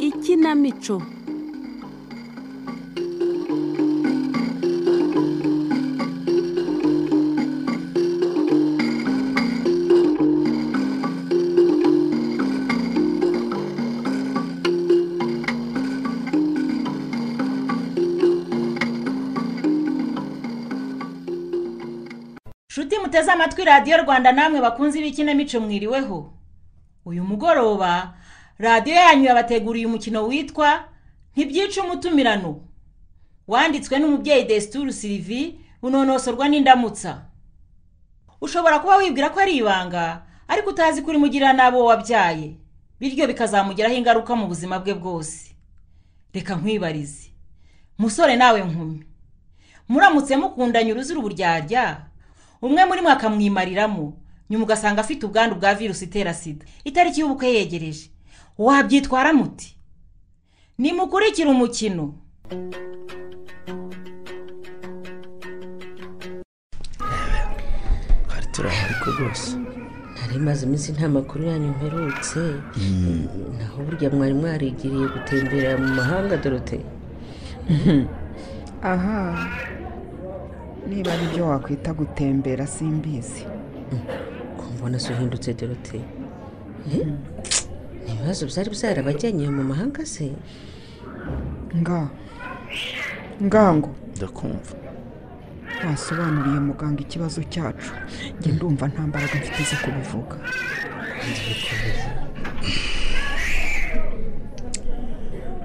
ikinamico nshuti muteze amatwi radiyo rwanda namwe bakunze ibikinamico mwiriweho uyu mugoroba radiyo yanyu yabateguriye umukino witwa ntibyica umutumirano wanditswe n'umubyeyi desituru sirivi unonosorwa n'indamutsa ushobora kuba wibwira ko ari ibanga ariko utazi ko urimugirira n'abo wabyaye bityo bikazamugiraho ingaruka mu buzima bwe bwose reka nkwibarize musore nawe nkumi muramutse mukundanye uruzira uburyarya umwe muri mwe akamwimariramo nyuma ugasanga afite ubwandu bwa virusi itera sida itariki y'ubukwe yegereje wabyitwara muti nimukurikire umukino hari turaha ariko rwose nari maze iminsi nta makuru yanyu mperutse naho burya mwari mwarigiriye gutembera mu mahanga dorote aha niba ari byo wakwita gutembera simbizi kumbona se uhindutse dorote Eh, ni ibibazo byari byarabajyanye mu mahanga se nga ngango ndakumva wasobanuriye muganga ikibazo cyacu njye ndumva nta mbaraga mfite zo kubivuga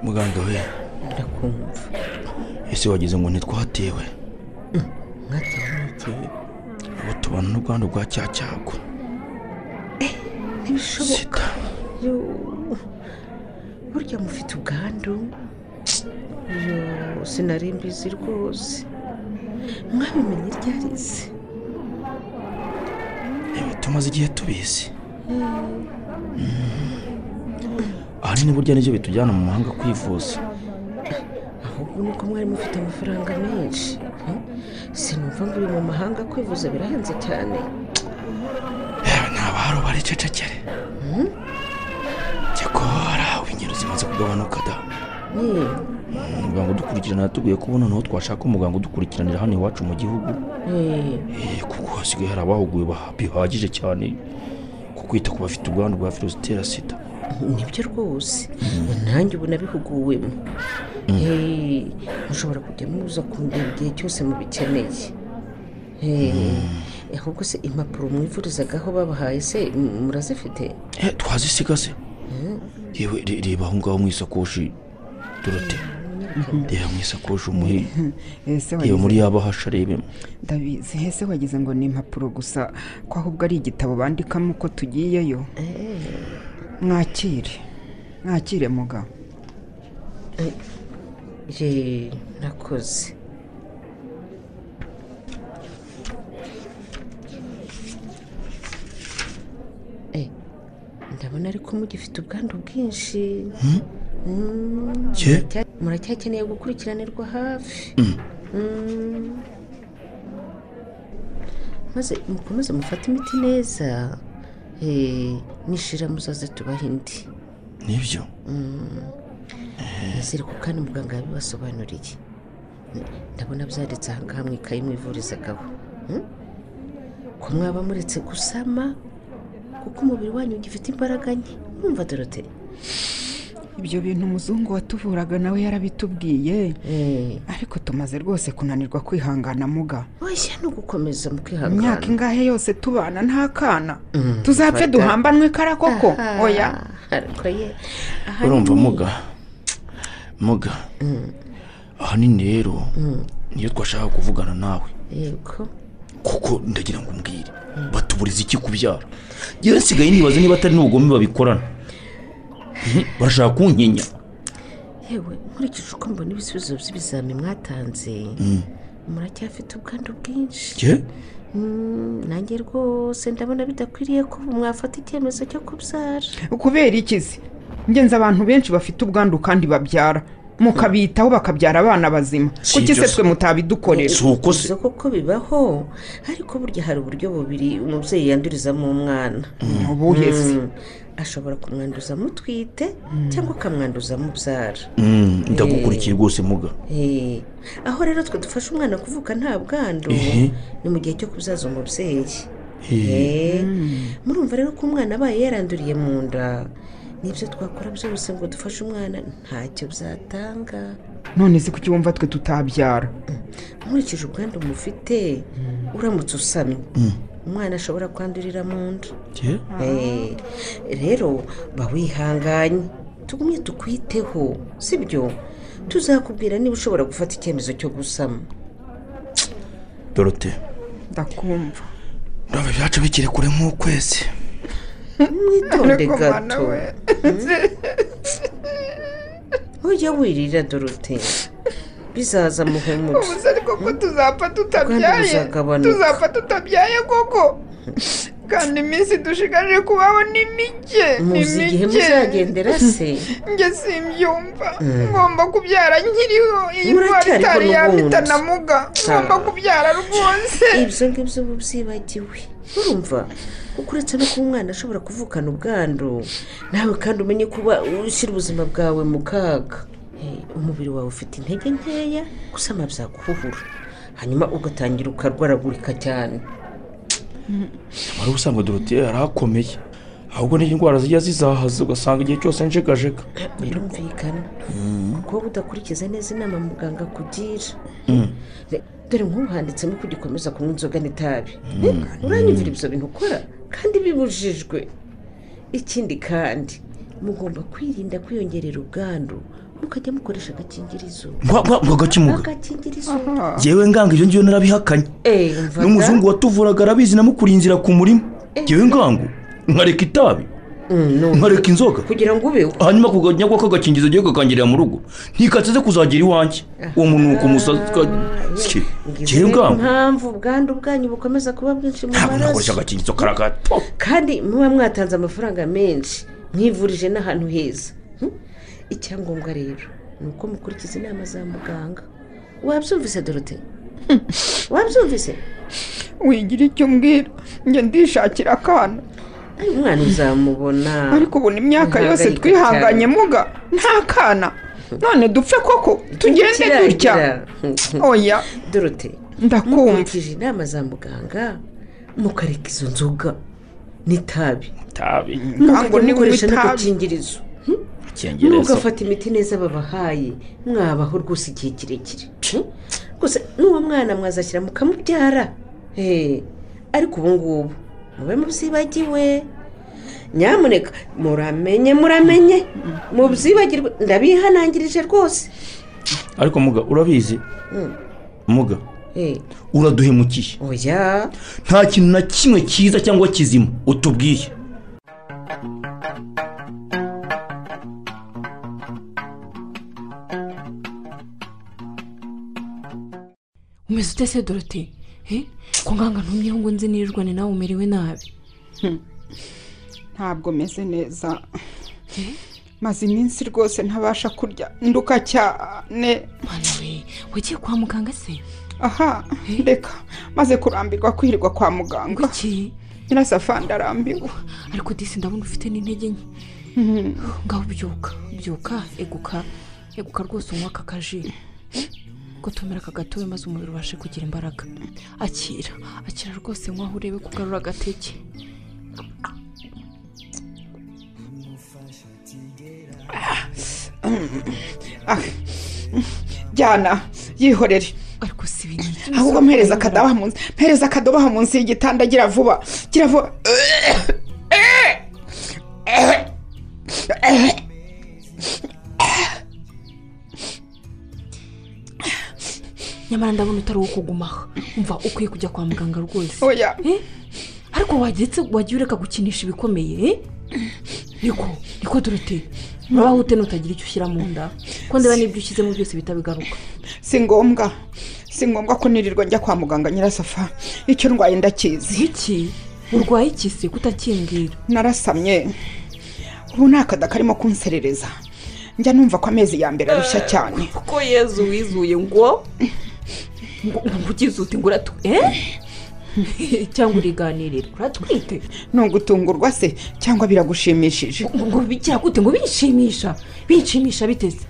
muganga we ndakumva ese wagize ngo ntitwatewe mwatewe n'iki ubu tubona n'ubwandu bwa cya cyago ntibishoboka sida Yo, burya mufite ubwandu Yo, sinari mbizi rwose mwabimenye ryari se yewe tumaze igihe tubizi Mm. ahanini burya nibyo bitujyana mu mahanga kwivuza ahubwo nuko mwari mufite amafaranga menshi Eh, sinumva ngo uri mu mahanga kwivuza birahenze cyane yewe ntabahari ubarececekere cyakora ubu ingero zimaze kugabanuka da niyo muganga udukurikirana yatubwiye ko ubuno naho twashaka umuganga udukurikiranira hano iwacu mu gihugu Eh, Eh, kuko hasigaye hari abahuguwe ba- bihagije cyane ku kwita ku bafite ubwandu bwa virusi itera sida nibyo rwose nanjye ubu nabihuguwemo Eh, mushobora kujya muza kundeba igihe cyose mubikeneye Eh, ahubwo se impapuro mwivurizaga aho babahaye se m- murazifite Eh, twazisiga se yewe re- reba aho ngaho mu isakoshi dorote reba mu isakoshi umuhe ese yewe wagize muri yabahasha arebemo ndabizi ese wagize ngo ni impapuro gusa ko ahubwo ari igitabo bandikamo uko tugiyeyo mwakire mwakire mugabo Eh, nakoze Eh, ndabona ariko mugifite ubwandu bwinshi Mm, Cye? muracya- muracyakeneye gukurikiranirwa hafi Mm. maze mukomeze mufate imiti neza Eh, nishira muzaze tubahe indi nibyo Nizere ko kandi muganga yabibasobanuriye ndabona byanditse aha ngaha mu ikayi mwivurizaho ko mwaba muretse gusama kuko umubiri wanyu ugifite imbaraga nke mwumva dorote ibyo bintu umuzungu watuvuraga nawe yarabitubwiye ariko tumaze rwose kunanirwa kwihangana muga wese ni ugukomeza mu imyaka kwihangana ingahe yose tubana nta kana Mm, fata. tuzapfe duhambanwe kara koko oya ariko ye ahanini- urumva muga muga ahanini rero niyo twashaka kuvugana nawe yego kuko ndagira ngo umbwire batuburiza iki kubyara yewe nsigaye nibaza niba atari n'ubugome babikorana Mhm, barashaka kunkinya yewe nkurikije uko mbona ibisubizo by'ibizami mwatanze muracyafite ubwandu bwinshi ye Mm, nanjye rwose ndabona bidakwiriye ko mwafata icyemezo cyo kubyara kubera ikizi ngenzi abantu benshi bafite ubwandu kandi babyara mukabitaho bakabyara abana bazima Si kuki se ibyo se. twe mutabidukorera si uko se Bivuze koko bibaho ariko burya hari uburyo bubiri umubyeyi yandurizamo umwana ubuhe se Mm, ashobora kumwanduza amutwite cyangwa akamwanduza amubyara Mm, ndagukurikiye rwose muga Eh, aho rero twe dufasha umwana kuvuka nta bwandu Ehe. ni mu gihe cyo kuzaza umubyeyi Eh, Eh, murumva rero ko umwana abaye yaranduriye mu nda nibyo twakora byose ngo dufashe umwana ntacyo byatanga none se kuki wumva twe tutabyara nkurikije ubwandu mufite uramutse usamye umwana ashobora kwandurira mu nda eh, Eh, rero ba wihanganye tugumye tukwiteho sibyo tuzakubwira niba ushobora gufata icyemezo cyo gusama dorote ndakumva ndumva ibyacu bikiri kure nk'ukwezi mwitonde Ariko mwana gato we. ujya wirira dorote bizaza muhumure gusa ariko ko tuzapfa Kandi tutabyaye buzagabanuka. tuzapfa tutabyaye koko kandi iminsi dushigaje kubaho ni mike ni muzi igihe mike muzagendera se njye simbyumva ngomba kubyara nkiriho iyi ndwara Muracyari hano itari yampita ubundi. na muga ngomba kubyara rwose ibyo ngibyo uba ubyibagiwe urumva kuko uretse no kuba umwana ashobora kuvukana ubwandu nawe kandi umenye kuba ushyira ubuzima bwawe mu kaga Eh, umubiri wawe ufite intege nkeya gusama byaguhura hanyuma ugatangira ukarwaragurika cyane wari usanga dorote yarakomeye ahubwo ni indwara zijya zizahaza ugasanga igihe cyose njegajega birumvikana kuko wowe udakurikiza neza inama muganga akugira Re- dore nk'ubu handitsemo ko ugikomeza kunywa inzoga n'itabi uranyumvira ibyo bintu ukora kandi bibujijwe ikindi kandi mugomba kwirinda kwiyongerera ubwandu mukajya mukoresha agakingirizo mwagakimuga agakingirizo ngewe nganga ibyo ngiyo narabihakanye Eh, umvaga? n'umuzungu watuvuraga arabizi namukurinzira ku murima ngewe ngangu nkareka itabi Mm, no. nkareka inzoga kugira ngo ubeho hanyuma kuganya ko kagakingizo agiye kakangirira mu rugo ntikatse ze kuzagira iwanjye uwo muntu ni ukumusazi ngewe Ngizo ngangu impamvu ubwandu bwanyu bukomeza kuba bwinshi mu ntabwo nakoresha maraso agakingizo karagato kandi muba mwatanze amafaranga menshi mwivurije n'ahantu heza Hmm? icyangombwa rero ni uko mukurikiza inama za muganga wabyumvise dorote wabyumvise wigira icyo umbwira njye ndishakira akana Ay, umwana uzamubona ariko ubu imyaka yose Ntihangayika twihanganye cyane. muga nta kana none dupfe koko tugende dutya Kirangira. oya dorote ndakumva mukurikije inama za muganga mukareka izo nzoga n'itabi itabi ntabwo mukajya ni mukoresha itabi n'agakingirizo icyongereza mugafata imiti neza babahaye mwabaho rwose igihe kirekire rwose n'uwo mwana mwazashyira mukamubyara Eh, ariko ubu ngubu mube mubyibagiwe nyamuneka muramenye muramenye mubyibagirwe ndabihanangirije rwose ariko muga urabizi muga Eh, uraduhemukiye oya nta kintu na kimwe cyiza cyangwa kizima utubwiye umeze ute se dorote Eh, ko nganga ntumyeho ngo nze nirirwane nawe umerewe nabi ntabwo meze neza maze iminsi rwose ntabasha kurya nduka cyane mwana we wagiye kwa muganga se aha reka maze kurambirwa kwirirwa kwa muganga kuki nyirasafandi arambiwe ariko disi ndabona ufite n'intege nke ngaho byuka byuka eguka eguka rwose unywa aka kaji ko tumira aka gatobe maze umubiri ubashe kugira imbaraga akira akira rwose nk'aho urebe kugarura agateke Ah, jyana yihorere ariko si ibintu ahubwo mpereza akadobo munsi mpereza akadobo aho munsi y'igitanda gira vuba gira vuba nyamara ndabona utari uwo kugumaho umva ukwiye kujya kwa muganga rwose oya Eh? ariko wagetse wagiye ureka gukinisha ibikomeye eh? niko niko dorote urabaho ute nutagira icyo ushyira mu nda ko ndeba n'ibyo ushyizemo byose bitabigaruka si ngombwa si ngombwa ko nirirwa njya kwa muganga nyirasafa icyo ndwaye ndakizi iki urwaye iki se kutakimbwira narasamye ubu ni akada karimo kunserereza njya numva ko amezi ya mbere arushya cyane kuko yezu wizuye ngo ngo ngo ugize uti ngo uratu eh? cyangwa uriganirira uratwite ni ugutungurwa se cyangwa biragushimishije ngo bigira gute ngo binshimisha binshimisha biteze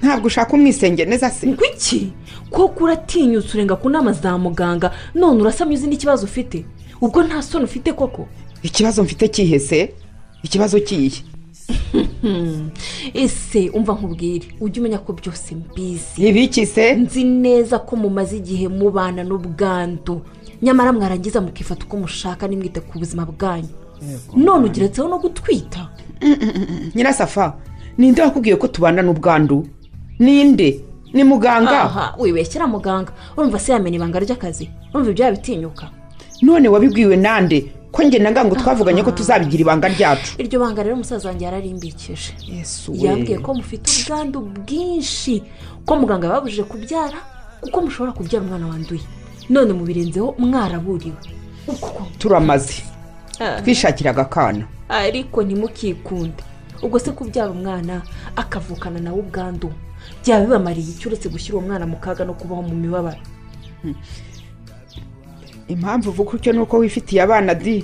ntabwo ushaka umwisenge neza se ngo iki koko uratinyutse urenga ku nama za muganga none urasamye uzi n'ikibazo ufite ubwo nta soni ufite koko ikibazo mfite kihese ikibazo kihe ese umva nkubwire ujye umenya ko byose mbizi ibiki se nzi neza ko mumaze igihe mubana n'ubwandu nyamara mwarangiza mukifata uko mushaka nimwite ku buzima bwanyu none ugeretseho no gutwita nyirasafa ninde wakubwiye ko tubana n'ubwandu ninde ni muganga aha wibeshyira muganga urumva se yamenya ibanga ry'akazi urumva ibyo yabitinyuka none wabibwiwe nande ko njye na ngango twavuganye ko tuzabigira ibanga ryacu iryo banga rero umusaza wanjye yararimbikije yesu yabwiye ko mufite ubwandu bwinshi ko muganga yababujije kubyara kuko mushobora kubyara umwana wanduye none mubirenzeho mwaraburiwe Uku ko- turamaze twishakiraga akana ariko ntimukikunde ubwo se kubyara umwana akavukana nawe ubwandu byaba bibamariye iki uretse gushyira uwo mwana mu kaga no kubaho mu mibabaro impamvu uvuga utyo ni uko wifitiye abana di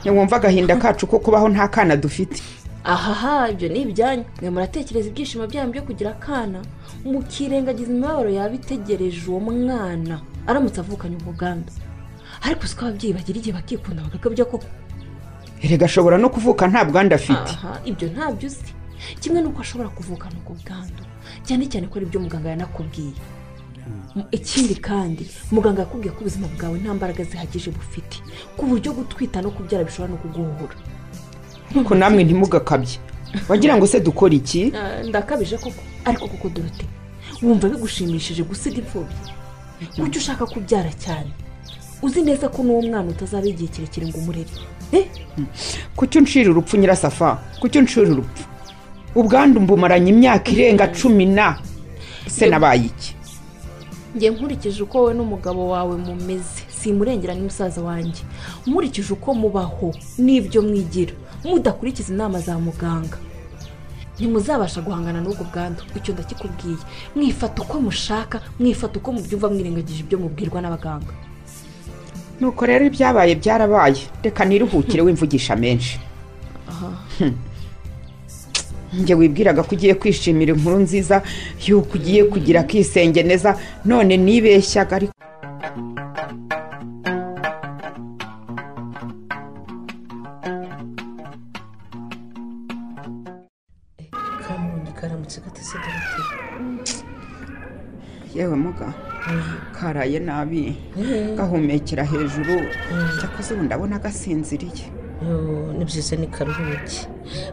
wumva agahinda kacu ko kubaho nta kana dufite ahaha ibyo ni ibyanyu mwe muratekereza ibyishimo byanyu byo kugira akana mukirengagiza imibabaro yaba itegereje uwo mwana aramutse avukanye ubuganda ariko siko ababyeyi bagira igihe bakikunda bagakabya koko erega ashobora no kuvuka nta bwandu afite aha ibyo ntabyo uzi kimwe n'uko ashobora kuvukana ubwo bwandu cyane cyane ko ari ibyo muganga yanakubwiye M- ikindi kandi muganga yakubwiye ko ubuzima bwawe nta mbaraga zihagije bufite ku buryo gutwita no kubyara bishobora no kuguhura ariko namwe ntimugakabye wagira ngo se dukora iki Ah, ndakabije koko ariko koko dorote wumva bigushimishije gusiga imfubyi kuki ushaka kubyara cyane uzi neza ko n'uwo mwana utazaba igihe kirekire ngo umurere Eh, kuki uncira urupfu nyirasafa kuki uncira urupfu ubwandu mbumaranye imyaka irenga cumi na se nabaye iki njye nkurikije uko wowe n'umugabo wawe mumeze simurengera ni musaza wanjye nkurikije uko mubaho n'ibyo mwigira mudakurikiza inama za muganga ntimuzabasha guhangana n'ubwo bwandu icyo ndakikubwiye mwifata uko mushaka mwifata uko mubyumva mwirengagije ibyo mubwirwa n'abaganga nuko rero ibyabaye byarabaye reka niruhukire wimvugisha menshi njye wibwiraga ko ugiye kwishimira inkuru nziza y'uko ugiye kugira akisenge neza none nibeshyaga ariko kamundi karamutse gatese doroteye yewe muga karaye nabi gahumekera hejuru cyakoze ubu ndabona gasinziriye Yoo, ni byiza ni karuhuki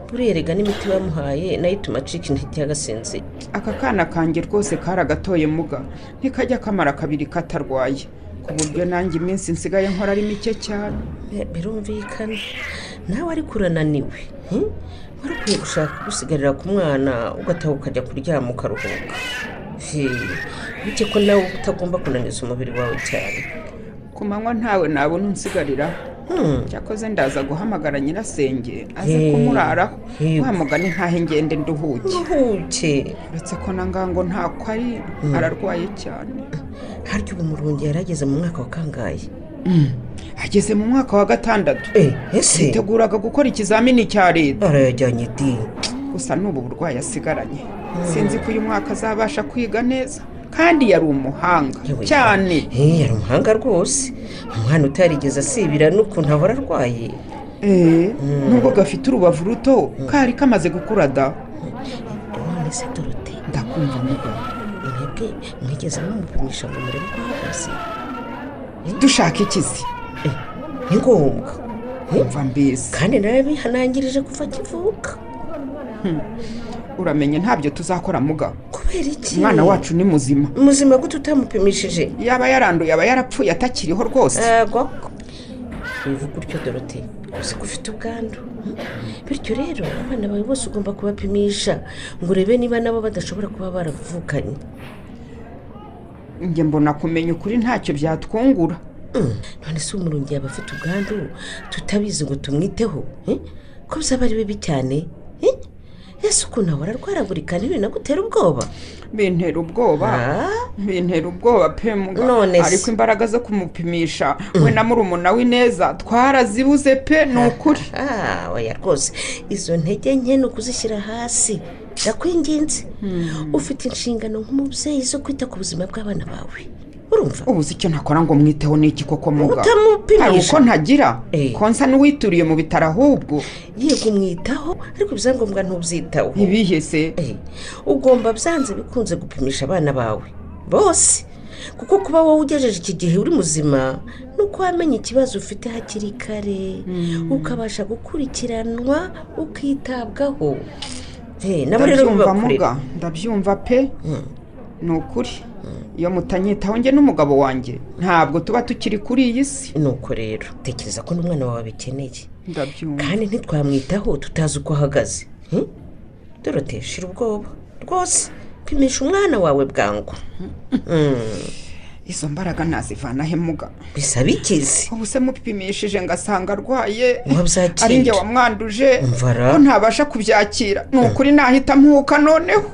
buriya erega n'imiti bamuhaye nayo ituma acika intege agasenze aka kana kanjye rwose karagatoye muga ntikajya kamara kabiri katarwaye ku buryo nanjye iminsi nsigaye nkora ari mike cyane Eh, birumvikana nawe ariko urananiwe hmm? wari ukwiye gushaka gusigarira ku mwana ugataha ukajya kuryama ukaruhuka Hey, bike ko nawe uba utagomba kunaniza umubiri wawe cyane ku manywa ntawe nabona unsigarira Hmm, cyakoze ndaza guhamagara nyirasenge aze Hey. kumuraraho Hey. wa mugani ntahe ngende nduhuke uruhuke uretse ko na ngango ntako ari ararwaye cyane harya ubu murungi yarageze mu mwaka wa kangahe ageze mu mwaka wa gatandatu Eh, ese yiteguraga gukora ikizamini cya leta arayajyanye di gusa n'ubu burwayi asigaranye sinzi ko uyu mwaka azabasha kwiga neza kandi yari umuhanga Yewe. cyane Eh, yari umuhanga rwose umwana utarigeze asibira n'ukuntu ahora arwaye Eh, nubwo gafite urubavu ruto kari kamaze gukura da none se dorote ndakumva muga mwebwe mwigeze mumupimisha ngo murebe uko ahagaze dushaka ikizi Eh, ni ngombwa Eh, mva mbese kandi nawe bihanangirije kuva akivuka uramenye ntabyo tuzakora muga kubera iki umwana wacu ni muzima muzima gute utamupimishije yaba yaranduye aba yarapfuye atakiriho rwose koko bivuga utyo dorote uzi ko ufite ubwandu Hmm? bityo rero abana bawe bose ugomba kubapimisha ngo urebe niba nabo badashobora kuba baravukanye njye mbona kumenya ukuri ntacyo byatwungura none se umurungi yaba afite ubwandu tutabizi ngo tumwiteho eh? ko bizaba ari bibi cyane eh? ese ukuntu nawe ararwaragurika ntibinagutera ubwoba bintera ubwoba Ah, bintera ubwoba pe None mugabo se. ariko imbaraga zo kumupimisha we na murumuna w'ineza twarazibuze pe ni ukuri ah, oya rwose izo ntege nke ni ukuzishyira hasi ndakwinginze ufite inshingano nk'umubyeyi zo kwita ku buzima bw'abana bawe urumva ubuze icyo nakora ngo mwiteho n'iki koko mugabo Utamupimisha. hari uko ntagira Eh. konsa n'uwituriye mu bitaro ahubwo yego umwitaho ariko ibyangombwa ntubyitaho ibihe se Eh, ugomba byanze bikunze gupimisha abana bawe bose kuko kuba wowe ugejeje iki gihe uri muzima ni uko wamenya ikibazo ufite hakiri kare ukabasha gukurikiranwa ukitabwaho Eh, nabo rero ndabyumva muga bibakorera ndabyumva pe ni ukuri iyo mutanyitaho njye n'umugabo wanjye ntabwo tuba tukiri kuri iyi si ni uko rero tekereza ko n'umwana wawe abikeneye ndabyumva kandi ntitwamwitaho tutazi uko ahagaze Hmm? dorote shira ubwoba rwose pimisha umwana wawe bwangu Hmm, izo mbaraga nazivana he muga bisaba ikizi ubu se mupimishije ngasanga arwaye Wabyakira. ari njye wamwanduje Mvara. ko ntabasha kubyakira ni ukuri nahita mpuka noneho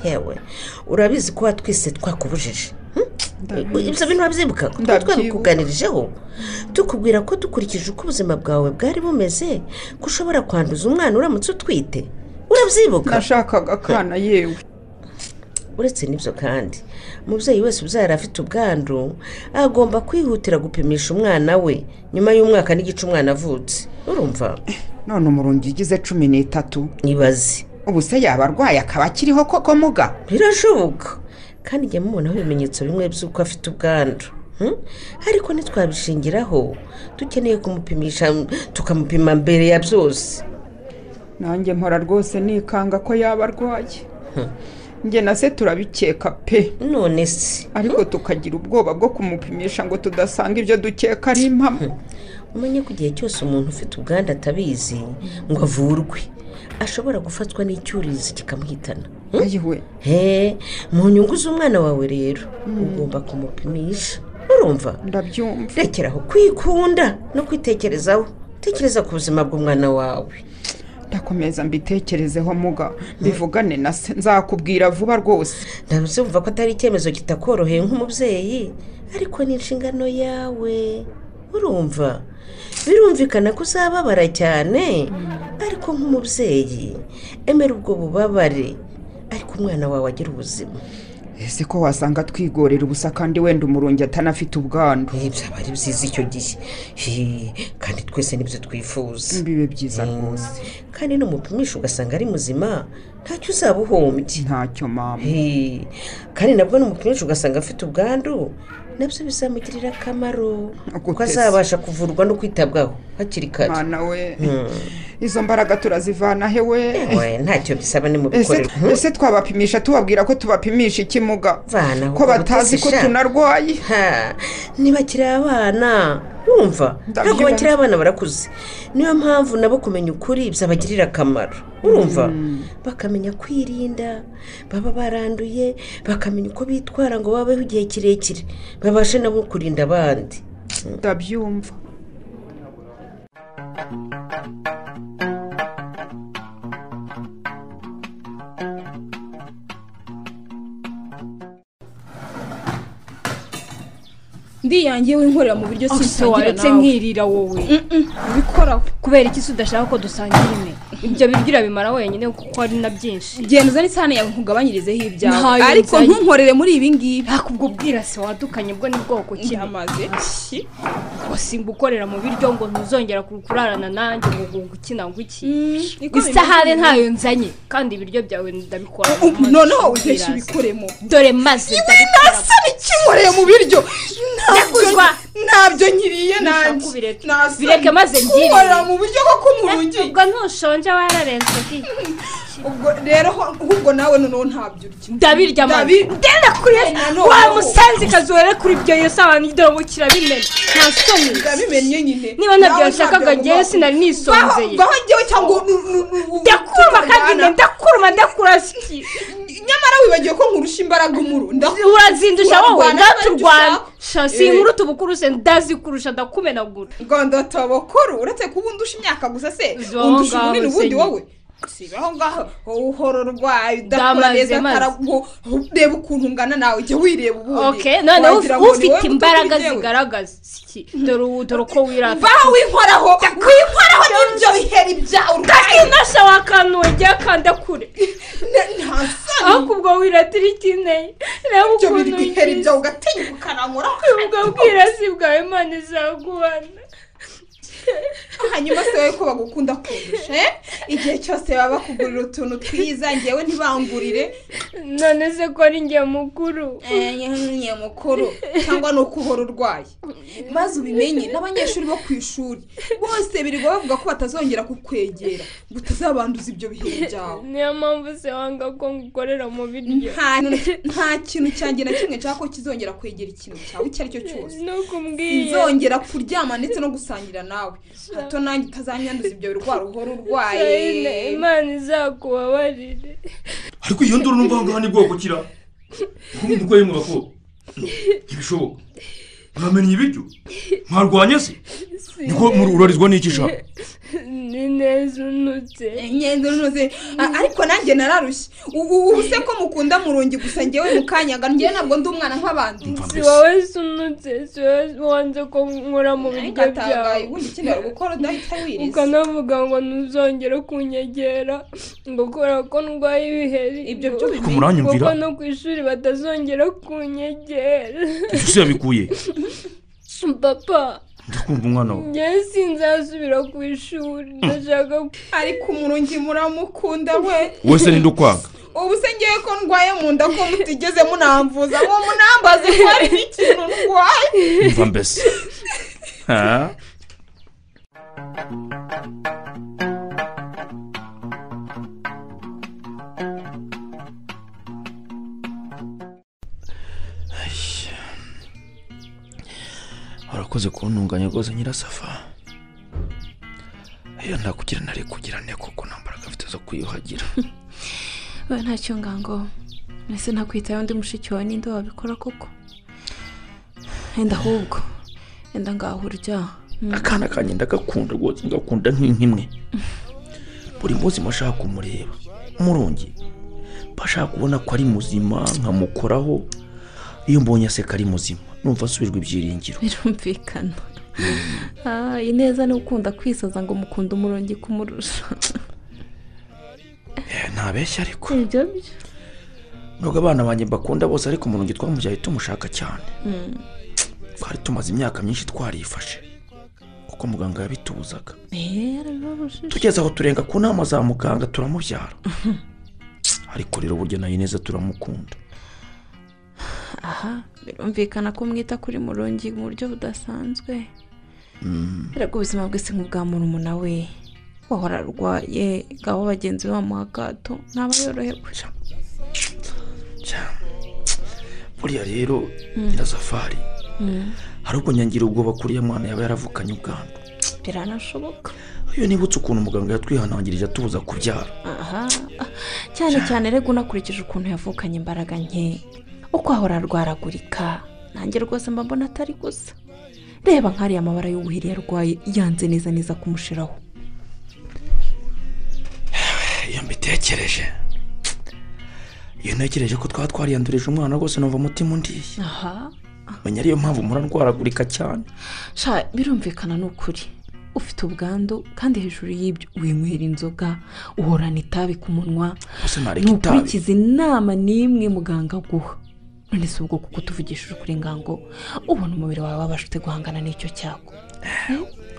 yewe urabizi ko watwise twakubujije Hmm? ibyo bintu wabyibuka ko twari Ndabyibuka. twabikuganirijeho tukubwira ko dukurikije uko ubuzima bwawe bwari bumeze ko ushobora kwanduza umwana uramutse utwite urabyibuka nashakaga akana yewe uretse n'ibyo kandi umubyeyi wese ubyara afite ubwandu agomba kwihutira gupimisha umwana we nyuma y'umwaka n'igice umwana avutse urumva none umurungi igize cumi n'itatu ibaze ubu se yaba arwaye akaba akiriho koko muga birashoboka kandi njya mubonaho ibimenyetso bimwe by'uko afite ubwandu Hmm? ariko ntitwabishingiraho dukeneye kumupimisha tukamupima mbere ya byose nanjye mpora rwose nikanga ko yaba arwaye njye na se turabikeka pe none se ariko tukagira ubwoba bwo kumupimisha ngo tudasanga ibyo dukeka ari impamo umenye ko igihe cyose umuntu ufite ubwandu atabizi ngo avurwe ashobora gufatwa n'icyurizi kikamuhitana Hmm? ayiwe he mu nyungu z'umwana wawe rero ugomba kumupimisha urumva ndabyumva rekeraho kwikunda no kwitekerezaho tekereza ku buzima bw'umwana wawe ndakomeza mbitekerezeho muga bivugane na se nzakubwira vuba rwose ndabyumva ko atari icyemezo kitakoroheye nk'umubyeyi ariko ni inshingano yawe urumva birumvikana ko uzababara cyane ariko nk'umubyeyi emera ubwo bubabare ariko umwana wawe agira ubuzima ese ko wasanga twigorera ubusa kandi wenda umurungi atanafite ubwandu Eh, byaba ari byiza icyo gihe Hi, kandi twese nibyo twifuza bibe byiza rwose kandi n'umupimisha ugasanga ari muzima ntacyo uzaba uhombye ntacyo mama Hey, kandi nabwo n'umupimisha ugasanga afite ubwandu nabyo bizamugirira akamaro kuko Gute se? azabasha kuvurwa no kwitabwaho hakiri kare mwana we izo mbaraga turazivana he we we ntacyo bisaba ni mu ese bikorerwa Hmm? ese twabapimisha tubabwira ko tubapimisha ikimuga Vana, ahubwo ko batazi ko batazisha. tunarwaye Ha, ntibakiri abana wumva ntabwo Ndabyumva. bakiri abana barakuze niyo mpamvu nabo kumenya ukuri byabagirira akamaro urumva bakamenya kwirinda baba baranduye bakamenya uko bitwara ngo babeho igihe kirekire babashe nabo kurinda abandi ndabyumva ndiyangiye w'inkorera mu biryo ese sinsangira waretse nawe nkirira wowe ubikoraho kubera iki se udashaka ko dusangira imwe ibyo biryo urabimara wenyine kuko ari na byinshi genda uzane isahani yawe nkugabanyirizeho ibyawe Ntayo ariko nzanye. ntunkorere muri ibi ngibi ntabwo ubwo bwirasi wadukanye bwo ni bwoko ki ndamaze usimba ukorera mu biryo ngo ntuzongera ku- kurarana nanjye ngo ngo ukina ngo iki niko isahane bimeze. ntayo nzanye kandi ibiryo byawe ndabikora Ubu noneho untesha ibikoremo dore maze ndabikora nasana ikinkoreye mu biryo ntabyo Ndaguzwa. ntabyo nkiriye nanjye ko ubireka. Nasana Bireke maze ngirire. kunkorera mu buryo bwo kumurugi ubwo ntushonje wararenze ki ubwo rero ho- ahubwo nawe noneho ntabyo urya ndabirya maze Ndabi- ndenda kuri noneho. wa musanzi kazuhere kuri ibyo yesabana dore ngo kirabimena nta soni ndabimennye nyine niba ntabyo Nawe yashakaga ntabyo ngewe agomba- sinari nisonzeye ngaho njyewe cyangwa nu- nu- nu- ndakuruma kandi tujyana. nde ndakuruma ndakurasiki nyamara wibagiwe ko nkurusha imbaraga umuro ndakuruma urazindusha wowe Urarwana ndaturwana n'abaturusha. sha Eh. sinkuru tubukuruse ndazikurusha ndakumenagura rwanda tabakuru uretse kuba undusha imyaka gusa se Izo undusha ngaho ubunini se ubundi nyine. wowe si aho ngaho wowe uhora urwaye udakora Ndamaze, neza maze. karagu reba ukuntu ungana nawe ujya wireba ubundi okay noneho Wagira ngo ni ufite wowe imbaraga muto kuri njyewe. zigaragaza iki dore ubu dore uko wirata vaho winkoraho winkoraho n'ibyo biheri byawe urwaye nasha wakantuwe kanda kure Ne- nta soni aho kubwo wiratira ikineye reba ibyo biri ukuntu biheri ugize byawe ugatinyuka ukarankoraho ubwo bwirasi bwawe imana izagubana hanyuma se wowe ko bagukunda kurusha eh? igihe cyose baba bakugurira utuntu twiza ngewe ntibangurire none se ko ari njye mukuru Eh, nyine mukuru cyangwa ni ukuhora urwaye maze ubimenye n'abanyeshuri bo ku ishuri bose birirwa bavuga ko batazongera kukwegera ngo utazabanduza ibyo bihe byawe niyo mpamvu se wanga ko ngukorera mu biryo nta nta kintu cyanjye na kimwe nshaka ko kizongera kwegera ikintu cyawe icyo ari cyo cyose nuko umbwiye nzongera kuryama ndetse no gusangira nawe hato nanjye utazanyanduza ibyo birwara uhora Sayine, urwaye imana izakubabarire ariko iyo nduru numva ahangaha ni bwoko kira umurwayi mwako ntibishoboka mwamenye ibiryo mwarwanye se niko murarizwa n'iki sha ni neza unutse ngendo noze ariko nanjye nararushye ubu ubu se ko mukunda murungi gusa ngewe mukanyanga ngewe ntabwo ndi umwana nk'abandi Mva si mbese. wowe se unutse si wowe wanze ko nkora mu biryo ngatangaye byawe ubundi ikindi wari gukora udahita wiriza ukanavuga ngo ntuzongere kunyegera ngo kubera ko ndwaye ibiheri Ibyo ngo- byo ariko muranyumvira kuko no ku ishuri batazongera kunyegera ibyo se yabikuye papa ndakumva umwana wawe ngewe sinzasubira ku ishuri ndashaka ariko umurungi muramukunda we wese ninde ukwanga ubu se ngewe ko ndwaye mu nda ko mutigeze munamvuza ngo munambaze ko hari ikintu ndwaye mva mbese Ha? Ayy. warakoze kuntunganya rwose nyirasafa iyo ntakugira nari kugira ne kuko nta mbaraga mfite zo kwiyuhagira wowe ntacyo ngango mbese nakwitayeho undi mushiki wawe ninde wabikora koko wenda ahubwo wenda ngaho urya Mm. akana kanjye ndagakunda rwose ngakunda nk'inkimwe buri munsi mba nshaka kumureba murungi mba nshaka kubona ko ari muzima nkamukoraho iyo mbonye aseka ari muzima numva asubijwe ibyiringiro birumvikana Ah, ineza ni ukunda kwisaza ngo mukunda umurongi kumurusha Eh, ntabeshya ariko ibyo byo nubwo abana banjye mbakunda bose ariko murungi twamubyaye tumushaka cyane twari tumaze imyaka myinshi twarifashe kuko muganga yabitubuzaga tugeze aho turenga ku nama za muganga turamubyara ariko rero burya nayo neza turamukunda aha birumvikana ko mwita kuri murongi mu buryo budasanzwe ariko ubuzima bwese nk'ubwa muntu we wahora arwaye ngaho bagenzi be bamuha akato ntaba yorohewe Cya- buriya rero nyirasafari hari ubwo nyangira ubwoba kuri ya mwana yaba yaravukanye ubwandu biranashoboka iyo nibutse ukuntu muganga yatwihanangirije atubuza kubyara aha cyane cyane rego unakurikije ukuntu yavukanye imbaraga nke uko ahora arwaragurika nanjye rwose mba mbona atari gusa reba nk'ariya amabara y'ubuhiri yarwaye yanze neza neza kumushiraho iyo mbitekereje iyo ntekereje ko twaba twariyandurije umwana rwose numva umutima undiye aha menya ariyo mpamvu murarwaragurika cyane sha birumvikana ni ukuri ufite ubwandu kandi hejuru y'ibyo winywera inzoga uhorana itabi ku munwa gusa nareka itabi ntukurikize inama n'imwe muganga aguha none si ubwo kuko utuvugishije ukuri ngango ubona umubiri wawe wabasha ute guhangana n'icyo cyago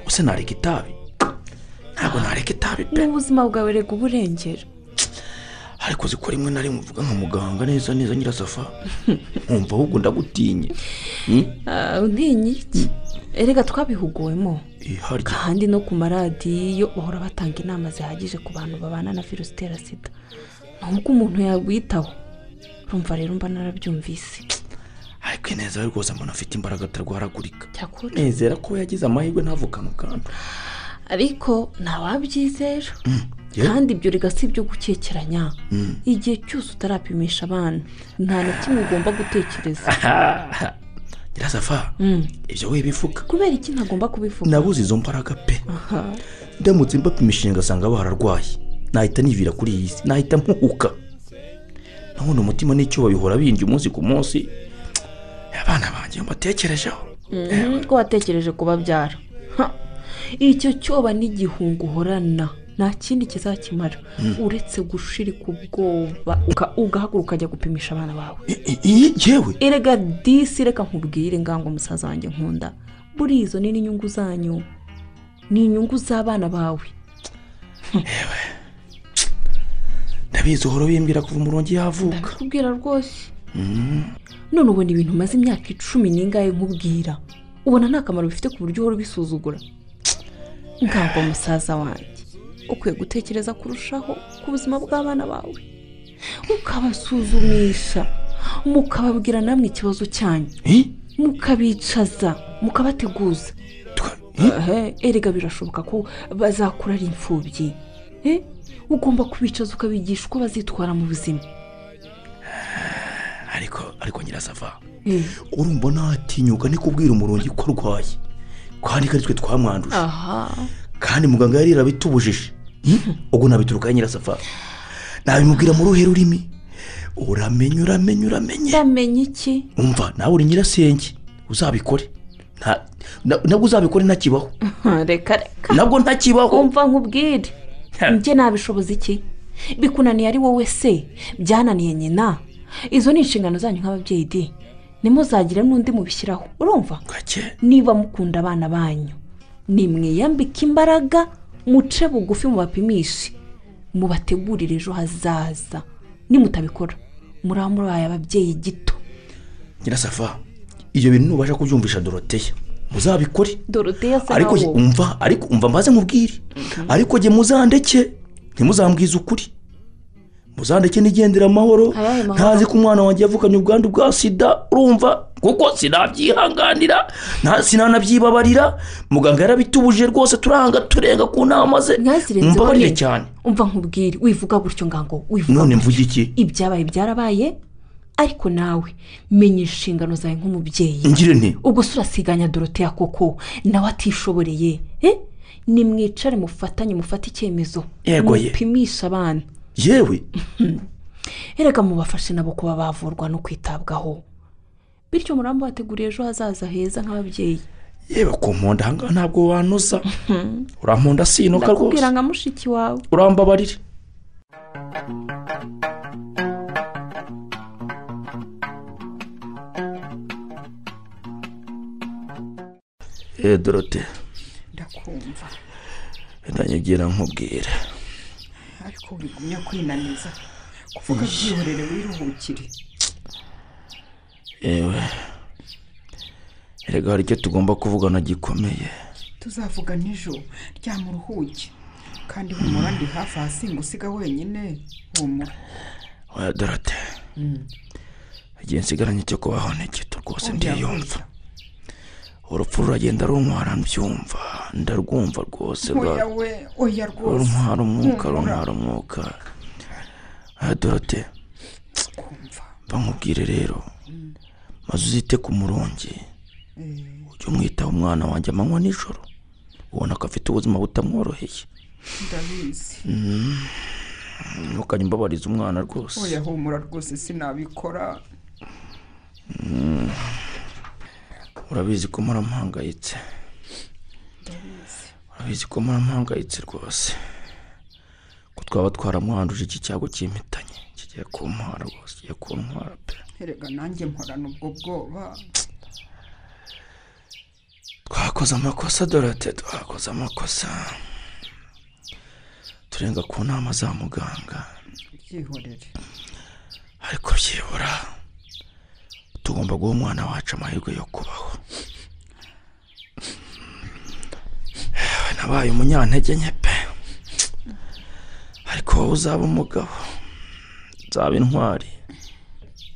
gusa nareka itabi ntabwo nareka itabi pe n'ubuzima bwawe rega uburengera ariko ziko rimwe na rimwe uvuga nka muganga neza neza nyirasafa nkumva ahubwo ndagutinye Hmm? ntinyi iki erega twabihuguwemo iharya kandi no ku maradiyo bahora batanga inama zihagije ku bantu babana na virusi itera sida nubwo umuntu yawitaho urumva rero mba narabyumvise ariko ineza we rwose mbona afite imbaraga atarwaragurika cyakora nezera ko yagize amahirwe ntavukane ubwandu ariko ntawabyizera yewe. kandi ibyo rega si ibyo gukekeranya igihe cyose utarapimisha abana nta na kimwe ugomba gutekereza nyirasafa Mm. ibyo we bivuga kubera iki ntagomba kubivuga nabuze izo mbaraga pe ndamutse mbapimishije ngasanga bararwaye nahita nivira kuri iyi si nahita mpuhuka nabona umutima n'icyuba bihora bindya umunsi ku munsi abana banjye mbatekerejeho ko watekereje kubabyara Ha! icyo cyoba n'igihunga uhorana nta kindi kizakimara uretse gushirika ubwoba uka- ugahaguruka ukajya gupimisha abana bawe I- i- iyi ngewe erega disi reka nkubwire ngango musaza wanjye nkunda buriya izo ni n'inyungu zanyu ni inyungu z'abana bawe ndabizi uhora bimbwira kuva umurongo yavuka ndabikubwira rwose none ubona ibintu umaze imyaka icumi n'ingahe nkubwira ubona nta kamaro bifite ku buryo uhora ubisuzugura ntabwo musaza wanjye ukwiye gutekereza kurushaho ku buzima bw'abana bawe ukabasuzumisha mukababwira namwe ikibazo cyanyu Eh? mukabicaza mukabateguza Tuka- eh? Ehe, erega birashoboka ko bazakura ari imfubyi Eh, ugomba kubicaza ukabigisha uko bazitwara mu buzima ariko ariko nyirasava Eh. urumva natinyuka ni kubwira umurongo ko arwaye kandi ko ari twe twamwanduje aha kandi muganga yari yarabitubujije Hmm? ubwo nabiturukaho nyirasava nabimubwira mu ruhe rurimi uramenye uramenye uramenye ndamenya iki umva nawe uri nyirasenge uzabikore Nta- na- nabwo uzabikore ntakibaho reka reka nabwo ntakibaho umva nkubwire njye nabishoboza iki bikunaniye ari wowe se byananiye nyina izo ni inshingano zanyu nk'ababyeyi di nimuzagira n'undi mubishyiraho urumva gake niba mukunda abana banyu nimwiyambike imbaraga muce bugufi mubapimishe mubategurire ejo hazaza nimutabikora muraba muraye ababyeyi gito nyirasava ibyo bintu nubasha kubyumvisha doroteya muzabikore doroteya se ariko jye- umva ariko umva mbaze mubwire ariko jye muzandeke ntimuzambwize ukuri muzandeke nigendera amahoro Ayahe mahoro? ntazi ko umwana wanjye yavukanye ubwandu bwa sida urumva kuko sinabyihanganira nta- sinanabyibabarira muganga yarabitubujije rwose turanga turenga ku nama ze ntazirenzeho mumbabarire nyine. cyane umva nkubwire wivuga gutyo ngango wivuga none gutyo. mvuge iki ibyabaye byarabaye ariko nawe menya inshingano zawe nk'umubyeyi ngire nti ubwo se urasiganya doroteya koko nawe atishoboreye eh? nimwicare mufatanye mufate icyemezo Yego ye. mupimishe abana yewe erega mubafashe nabo kuba bavurwa no kwitabwaho bityo murambo bateguriye ejo hazaza heza nk'ababyeyi yewe ku mponda ahangaha ntabwo wanoza uramponda sinuka rwose ndakubwira nka mushiki wawe urambabarire eee dorote ndakumva ndanyibwira nkubwire ariko wigumye kwinaniza kuvuga byihorere wiruhukire yewe erega hari icyo tugomba kuvugana gikomeye tuzavuga nijoro ryamuruhuke kandi humura ndi hafi ahasinga usiga wenyine humura oya dorote igihe nsigaranye cyo kubaho ni gito rwose ndiyumva urupfu ruragenda runtwara mbyumva ndarwumva rwose rwa oya we oya rwose runtwara umwuka Humura. runtwara umwuka aha dorote kumva bamubwire rero maze uzite ku murongi ujye umwitaho umwana wanjye amanywa nijoro ubona ko afite ubuzima butamworoheye ndabizi ntukajye umbabariza umwana rwose oya humura rwose sinabikora urabizi ko muramuhangayitse urabizi ko muramuhangayitse rwose ko twaba twaramwanduje iki cyago cy'impitanye kigiye kuntwara rwose kigiye kuntwara pe erega nanjye mporana ubwo bwoba twakoze amakosa dorate twakoze amakosa turenga ku nama za muganga byihorere ariko byibura tugomba guha umwana wacu amahirwe yo kubaho Yewe, nabaye umunyantege nke pe ariko wowe uzaba umugabo uzaba intwari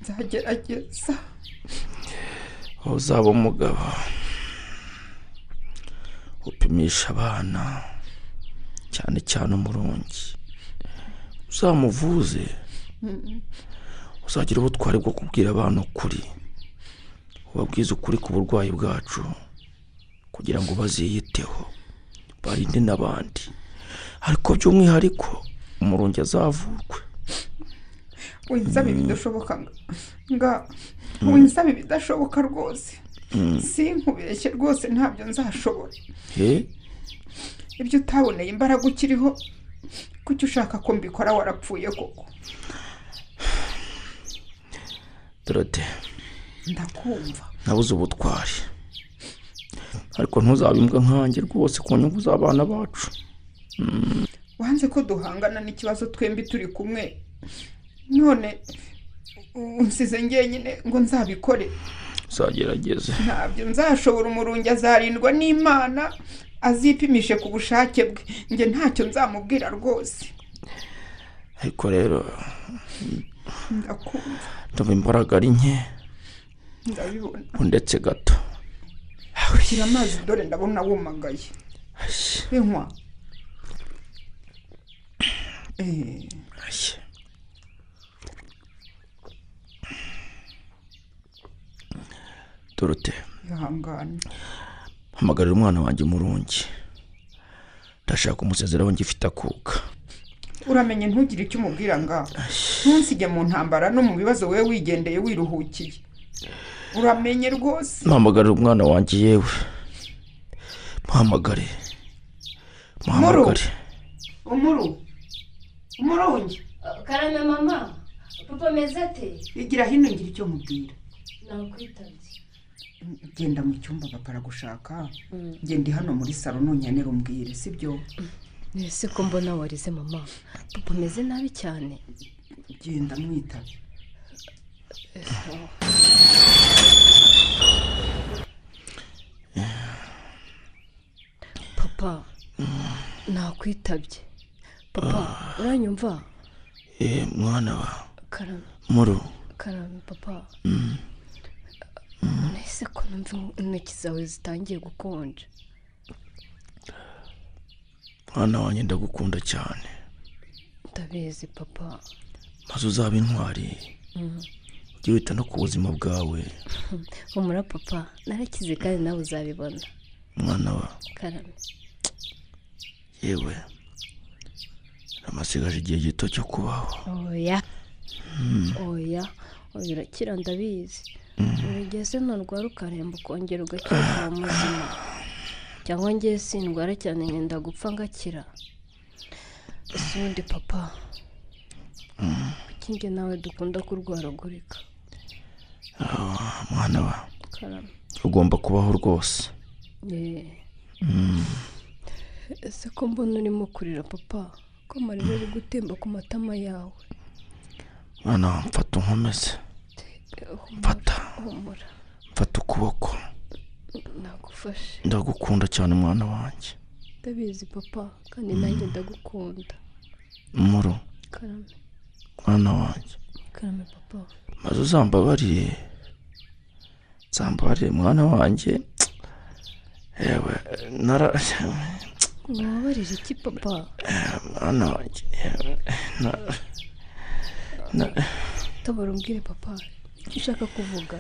nzagerageza wowe uzaba umugabo upimisha abana cyane cyane umurongi uzamuvuze uzagira ubutwari bwo kubwira abana ukuri ubabwize ukuri ku burwayi bwacu kugira ngo baziyiteho barinde n'abandi ariko by'umwihariko umurungi azavurwe winsaba ibidashoboka nga- nga winsaba ibidashoboka rwose sinkubeshye rwose ntabyo nzashobora he ibyo utaboneye imbaraga ukiriho kuki ushaka ko mbikora warapfuye koko dorode ndakumva nabuze ubutwari ariko ntuzabe imbwa nkanjye rwose ku nyungu z'abana bacu wanze ko duhangana n'ikibazo twembi turi kumwe none unsize ngenyine ngo nzabikore uzagerageze ntabyo nzashobora umurungi azarindwa n'imana azipimishe ku bushake bwe njye ntacyo nzamubwira rwose ariko rero ndakumva ndumva imbaraga ari nke ndabibona ndetse gato shyira amazi dore ndabona wumagaye inkwa Eh, Ashye. dorote ihangane hamagarira umwana wanjye umurungi ndashaka umusezeraho ngifite akuka uramenye ntugire icyo umubwira ngaho ntusige mu ntambara no mu bibazo wowe wigendeye wiruhukiye uramenye rwose mpamagarira umwana wanjye yewe mpamagare mpamagare umuru umurungi karame mama papa ameze ate igira hino ngira icyo mubwira nakwitabye genda mu cyumba papa aragushaka genda hano muri salo nonyanira umbwire sibyo ese ko mbona warize mama papa ameze nabi cyane genda mwitabe papa nakwitabye papa uranyumva Eh, mwana wa karame muru karame papa nahise ko numva intoki zawe zitangiye gukonja mwana wanjye ndagukunda cyane ndabizi papa maze uzaba intwari ujye wita no ku buzima bwawe humura papa narakize kandi nawe uzabibona mwana wa karame yewe amasigaje igihe gito cyo kubaho oya oya oya urakira ndabizi urugeze nturwara ukaremba ukongera ugakira ukaba muzima cyangwa ngewe sindwara cyane ngenda gupfa ngakira ese ubundi papa kuki njye nawe dukunda kurwaragurika mwana wa karame ugomba kubaho rwose Yeee. ese ko mbona urimo kurira papa ko amarira ari gutemba ku matama yawe mwana wa mfata unkomeze mfata humura mfata ukuboko nagufashe ndagukunda cyane mwana wanjye ndabizi papa kandi nanjye ndagukunda muru karame mwana wanjye karame papa maze uzambabarire uzambabarire mwana wanjye yewe nara ntiwabarire iki papa mwana wanjye yewe na- na- tabara umbwire papa icyo ushaka kuvuga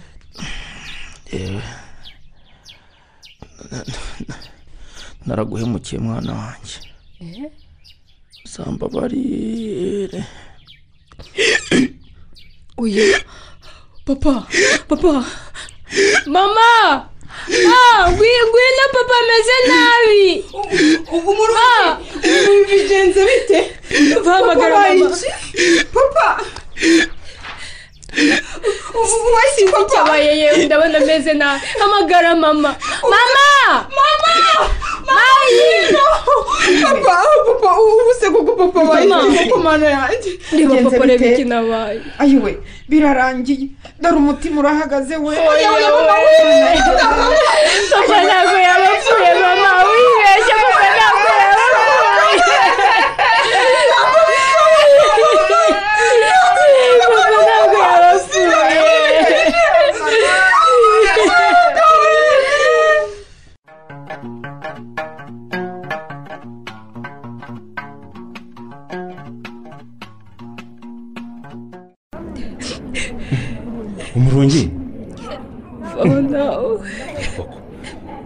yewe na- na- naraguhemukiye mwana wanjye eee uzambabarire oya papa papa mama ah ngwino ngwino papa ameze nabi Ma! bigenze bite Bahamagara mama papa sinzi icyabaye yewe ndabona ameze nabi hamagara mama mama mama mama papa papa ubu se koko papa Mama. bayizi ku mana yanjye reba Bigenze papa reba bite? ikintu abaye ayiwe birarangiye dore umutima urahagaze we papa ntabwo yapfuye mama wibeshye papa ntabwo yapfuye papa ntabwo yapfuye umurungi oh no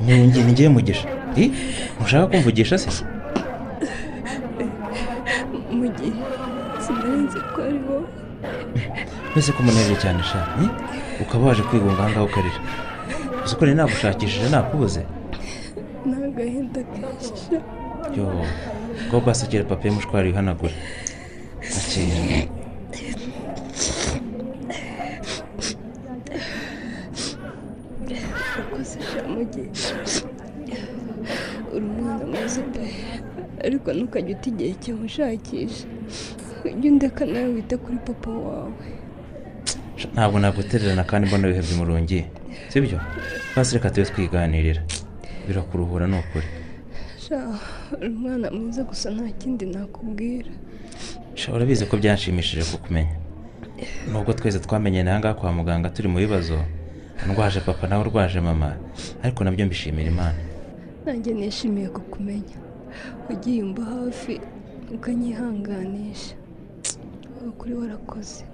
umurungi ni ngewe mugisha ntushaka kumvugisha se mugihe nzi ko ari wowe mbese ko munaniwe cyane sha eh? ukaba waje kwigunga ahangaha ukarira gusa ko nari nagushakishije nakubuze ni agahinda kenshi sha. yo ko basekere papiye mushwari wihanagura akeye urakoze sha mugisha uri umwana mwiza pe ariko ntukajye uta igihe kimushakisha ujye undeka nawe wite kuri papa wawe Sha, ntabwo nagutererana kandi mbona wihebye umurungi sibyo basi reka tube twiganirira birakuruhura ni ukuri sha uri umwana mwiza gusa nta kindi nakubwira Sha, urabizi ko byanshimishije kukumenya nubwo twese twamenye ngaha kwa muganga turi mu bibazo ndwaje papa nawe urwaje mama ariko nabyo mbishimira imana nanjye nishimiye kukumenya wagiye umva hafi ukanyihanganisha ubu kuri warakoze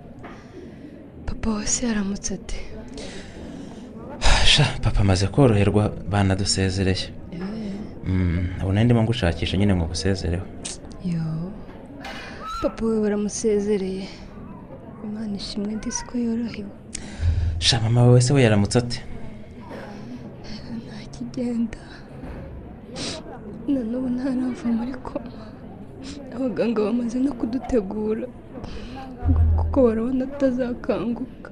papa wese yaramutse ate sha papa amaze koroherwa banadusezereye Mm, ubu nari ndimo ngushakisha nyine ngo ngusezereho yo papa we baramusezereye imana ishimwe ndetse ko yorohewe sha mama wawe se we yaramutse ate nta kigenda na n'ubu ntarava muri koma abaganga bamaze no kudutegura kuko barabona atazakanguka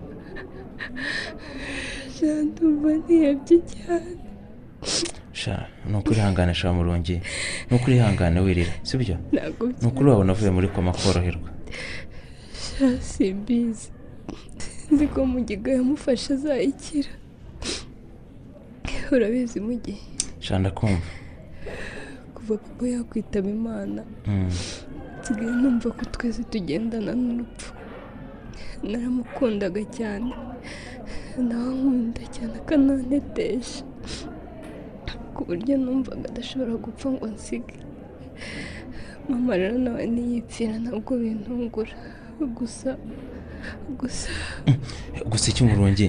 ndumva ntiyabye cyane sha ni ukurihangane sha murungi ni ukurihangane wirira sibyo ntabwo ni ukuri wabona uvuye muri koma koroherwa simbizi nzi ko mugiga yamufashe azayikira urabizi mugi sha ndakumva kuva papa yakwitaba imana Mm. nsigaye numva ko twese tugendana n'urupfu naramukundaga cyane nawe ankunda cyane akanantetesha ku buryo numvaga adashobora gupfa ngo nsige mama rero nawe ntiyipfira ntabwo bintungura gusa gusa gusa iki murungi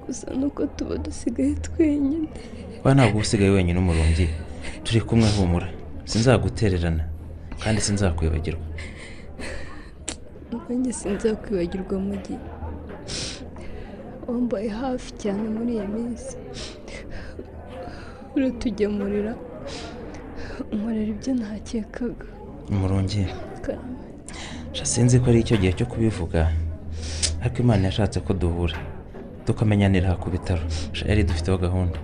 gusa nuko tuba dusigaye twenyine kuba ntabwo uba usigaye wenyine umurungi turi kumwe humura sinzagutererana kandi sinzakwibagirwa nanjye sinzakwibagirwa mu gihe wambaye hafi cyane muri iyi minsi uratugemurira unkorera ibyo ntakekaga umurungi Karame. sha sinzi ko ari icyo gihe cyo kubivuga ariko imana yashatse ko duhura tukamenyanira aha ku bitaro sha yari dufiteho gahunda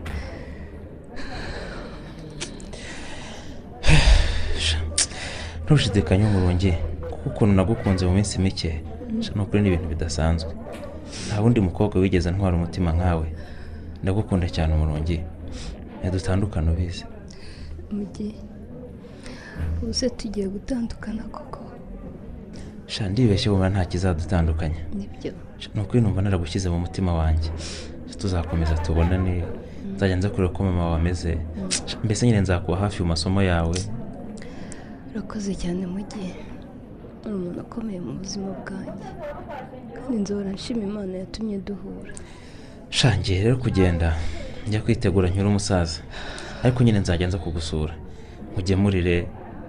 Sha, ntushidikanye umurungi kuko ukuntu nagukunze mu minsi mike sha ni ukuri ni ibintu bidasanzwe nta wundi mukobwa wigeze ntwara umutima nkawe ndagukunda cyane umurungi dutandukane ubizi mu gihe ubu se tugiye gutandukana koko sha ndibeshye bumva nta kizadutandukanya nibyo ni ukuri numva naragushyize mu mutima wanjye tuzakomeza tubonane nzajya nza kureba uko mama wawe ameze mbese nyine nzakuba hafi mu masomo yawe urakoze cyane mu gihe uri umuntu ukomeye mu buzima bwanjye kandi nzora nshima imana yatumye duhura sha ngiye rero kugenda njya kwitegura nyura umusaza ariko nyine nzajya nza kugusura nkugemurire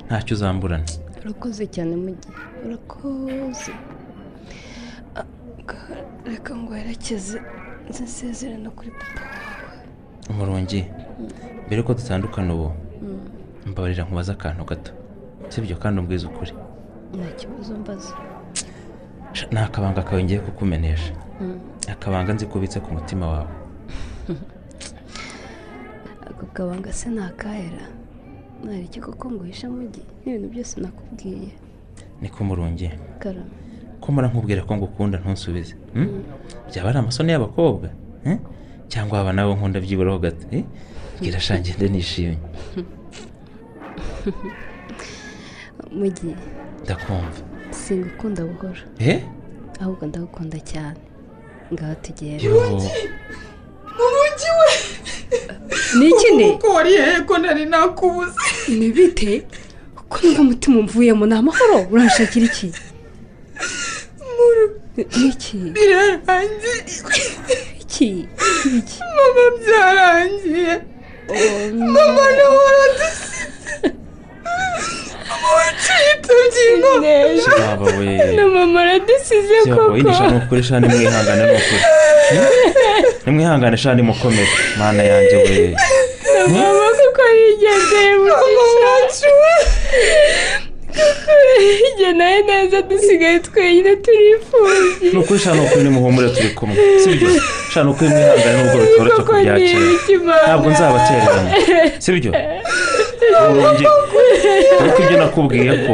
ntacyo uzamburana urakoze cyane mu gihe urakoze Ah, reka ngo werekeze nsezere no kuri papa wawe umurungi mbere ko dutandukana ubu mbabarira nkubaze akantu gato sibyo kandi umbwiza ukuri nta kibazo mbaza Sha, ni akabanga kawe ngiye kukumenesha akabanga nzi kubitse ku mutima wawe ako kabanga se ni akahera ntari iki koko ngo uhishe mu gihe n'ibintu byose nakubwiye niko umurungi karame ko mpora nkubwira ko ngukunda ntusubize hmm? byaba ari amasoni y'abakobwa eh? cyangwa waba nawe nkunda byiburaho gato eh? bwira sha ngende nishimye mu gihe ndakumva singukunda buhoro eh? ahubwo ndagukunda cyane ngaho tugenda yo murugi we ni ikindi kuko wariheye ko nari nakubuze ni bite ko nubwo umutima umvuyemo ni amahoro uranshakira iki ni iki birarangiye iki ni iki mama byarangiye mama nawe aradusize ngingo Kiraba we na mama aradusize kiraba we koko nishaka ni ukuri shani mwihangane ni ukuri nimwihangane shani mukomere mana yanjye we na mama kuko yigendeye mugisha kuko yigeneye neza dusigaye twenyine turifubyi ni ukuri shani ni ukuri nimuhumure turi kumwe sibyo shani ni ukuri mwihangane nubwo bitoroshye koko ni kubyakira ibiki mana ntabwo nzabatererana sibyo urongeye ariko ibyo nakubwiye ko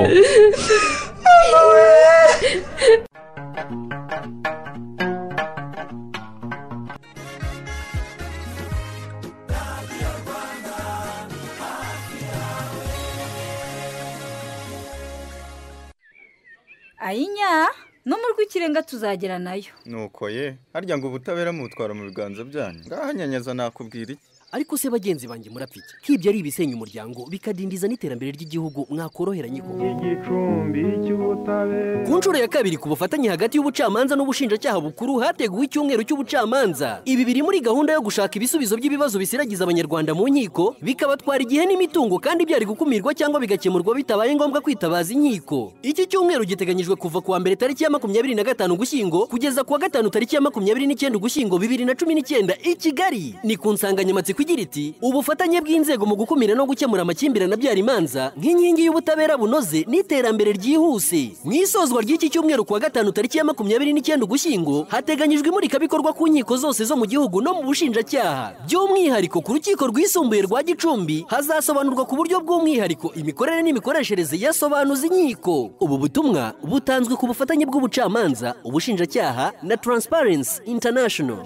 ayinya no mu rw'ikirenga tuzagera nayo nuko ye harya ngo ubutabera mubutwara mu biganza byanyu ngaha nyanyaza nakubwira iki ariko se bagenzi banjye murapfike nk'ibyo ari ibisenya umuryango bikadindiza n'iterambere ry'igihugu mwakoroheranye koko igicumbi cy'ubutabera ku nshuro ya kabiri ku bufatanye hagati y'ubucamanza n'ubushinjacyaha bukuru hateguwe icyumweru cy'ubucamanza ibi biri muri gahunda yo gushaka ibisubizo by'ibibazo bisiragiza abanyarwanda mu nkiko bikabatwara igihe n'imitungo kandi byari gukumirwa cyangwa bigakemurwa bitabaye ngombwa kwitabaza inkiko iki cyumweru giteganyijwe kuva kuwa mbere tariki ya makumyabiri na gatanu ugushyingo kugeza kuwa gatanu tariki ya makumyabiri n'icyenda ugushyingo bibiri na cumi n'icyenda i kigali ni ku nsanganyamatsiko igira iti ubufatanye bw'inzego mu gukumira no gukemura amakimbirane abyara imanza nk'inkingi y'ubutabera bunoze n'iterambere ryihuse mu isozwa ry'iki cyumweru kuwa gatanu tariki ya makumyabiri n'icyenda ugushyingo hateganyijwe imurikabikorwa ku nkiko zose zo mu gihugu no mu bushinjacyaha by'umwihariko ku rukiko rwisumbuye rwa gicumbi hazasobanurwa ku buryo bw'umwihariko imikorere n'imikoreshereze ya sobanuza inkiko ubu butumwa butanzwe ku bufatanye bw'ubucamanza ubushinjacyaha na Transparency International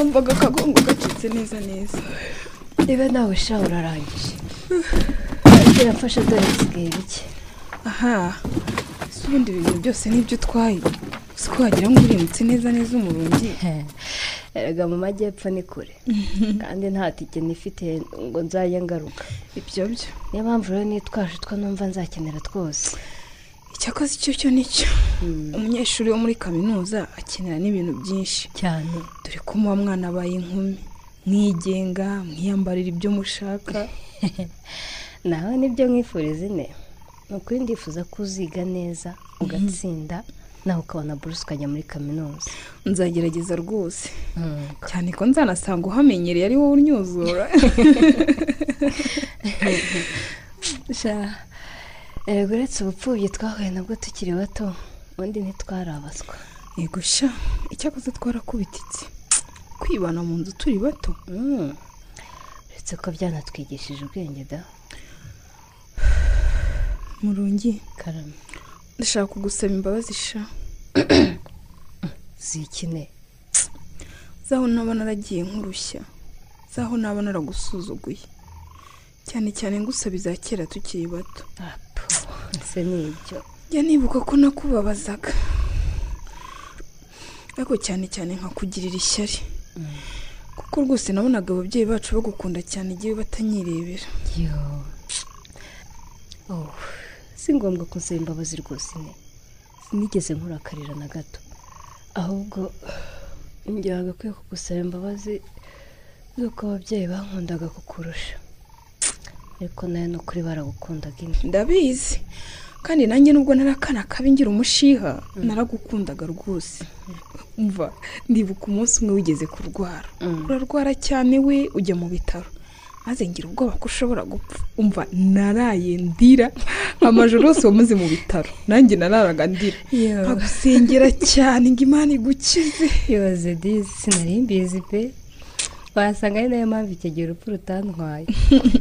umvaga akagongo gacitse neza neza niba nawe sha urarangije Ariko yafashe dore bisigaye bike aha si ubundi ibintu byose n'ibyo utwaye si ko wagira ngo urimutse neza neza umurundi erega mu majyepfo ni kure kandi nta tike nifite ngo nzajye ngaruka ibyo byo niyo mpamvu rero nitwaje utwo numva nzakenera twose icyakoze icyo cyo nicyo umunyeshuri wo muri kaminuza akenera n'ibintu byinshi cyane dore ko muba mwana abaye inkumi mwigenga mwiyambarira ibyo mushaka nawe nibyo mwifuriza ine ni ukuri ndifuza ko uziga neza ugatsinda nawe ukabona buruse ukajya muri kaminuza nzagerageza rwose cyane ko nzanasanga uhamenyereye ari wowe unyuzura sha erega uretse ubupfubyi twahuye nabwo tukiri bato ubundi ntitwarabaswa yego sha icyakoze twarakubititse kwibana mu nzu turi bato uretse ko byanatwigishije ubwenge da murungi karame ndashaka kugusaba imbabazi sha zikine zaho naba naragiye nkurushya zaho naba naragusuzuguye cyane cyane ngusaba iza kera tukiri bato ese ni ibyo jya nibuka ko nakubabazaga ariko cyane cyane nkakugirira ishyari kuko rwose nabonaga ababyeyi bacu bagukunda cyane igihe batanyirebera yo oh si ngombwa ko nsaba imbabazi rwose ine sinigeze nkurakarira na gato ahubwo ngira agakwiye kugusaba imbabazi z'uko ababyeyi bankundaga kukurusha ariko nawe ni ukuri baragukundaga ine ndabizi kandi nanjye nubwo narakana kabi ngira umushiha naragukundaga rwose mva ndibuka umunsi umwe wigeze kurwara urarwara cyane we ujya mu bitaro maze ngira ubwoba ko ushobora gupfa umva naraye ndira amajoro yose wamuze mu bitaro nanjye nararaga ndira Yewe. nkagusengera cyane ngo imana igukize yoze dizi sinari mbizi pe wasanga ari nayo mpamvu icyo gihe urupfu rutantwaye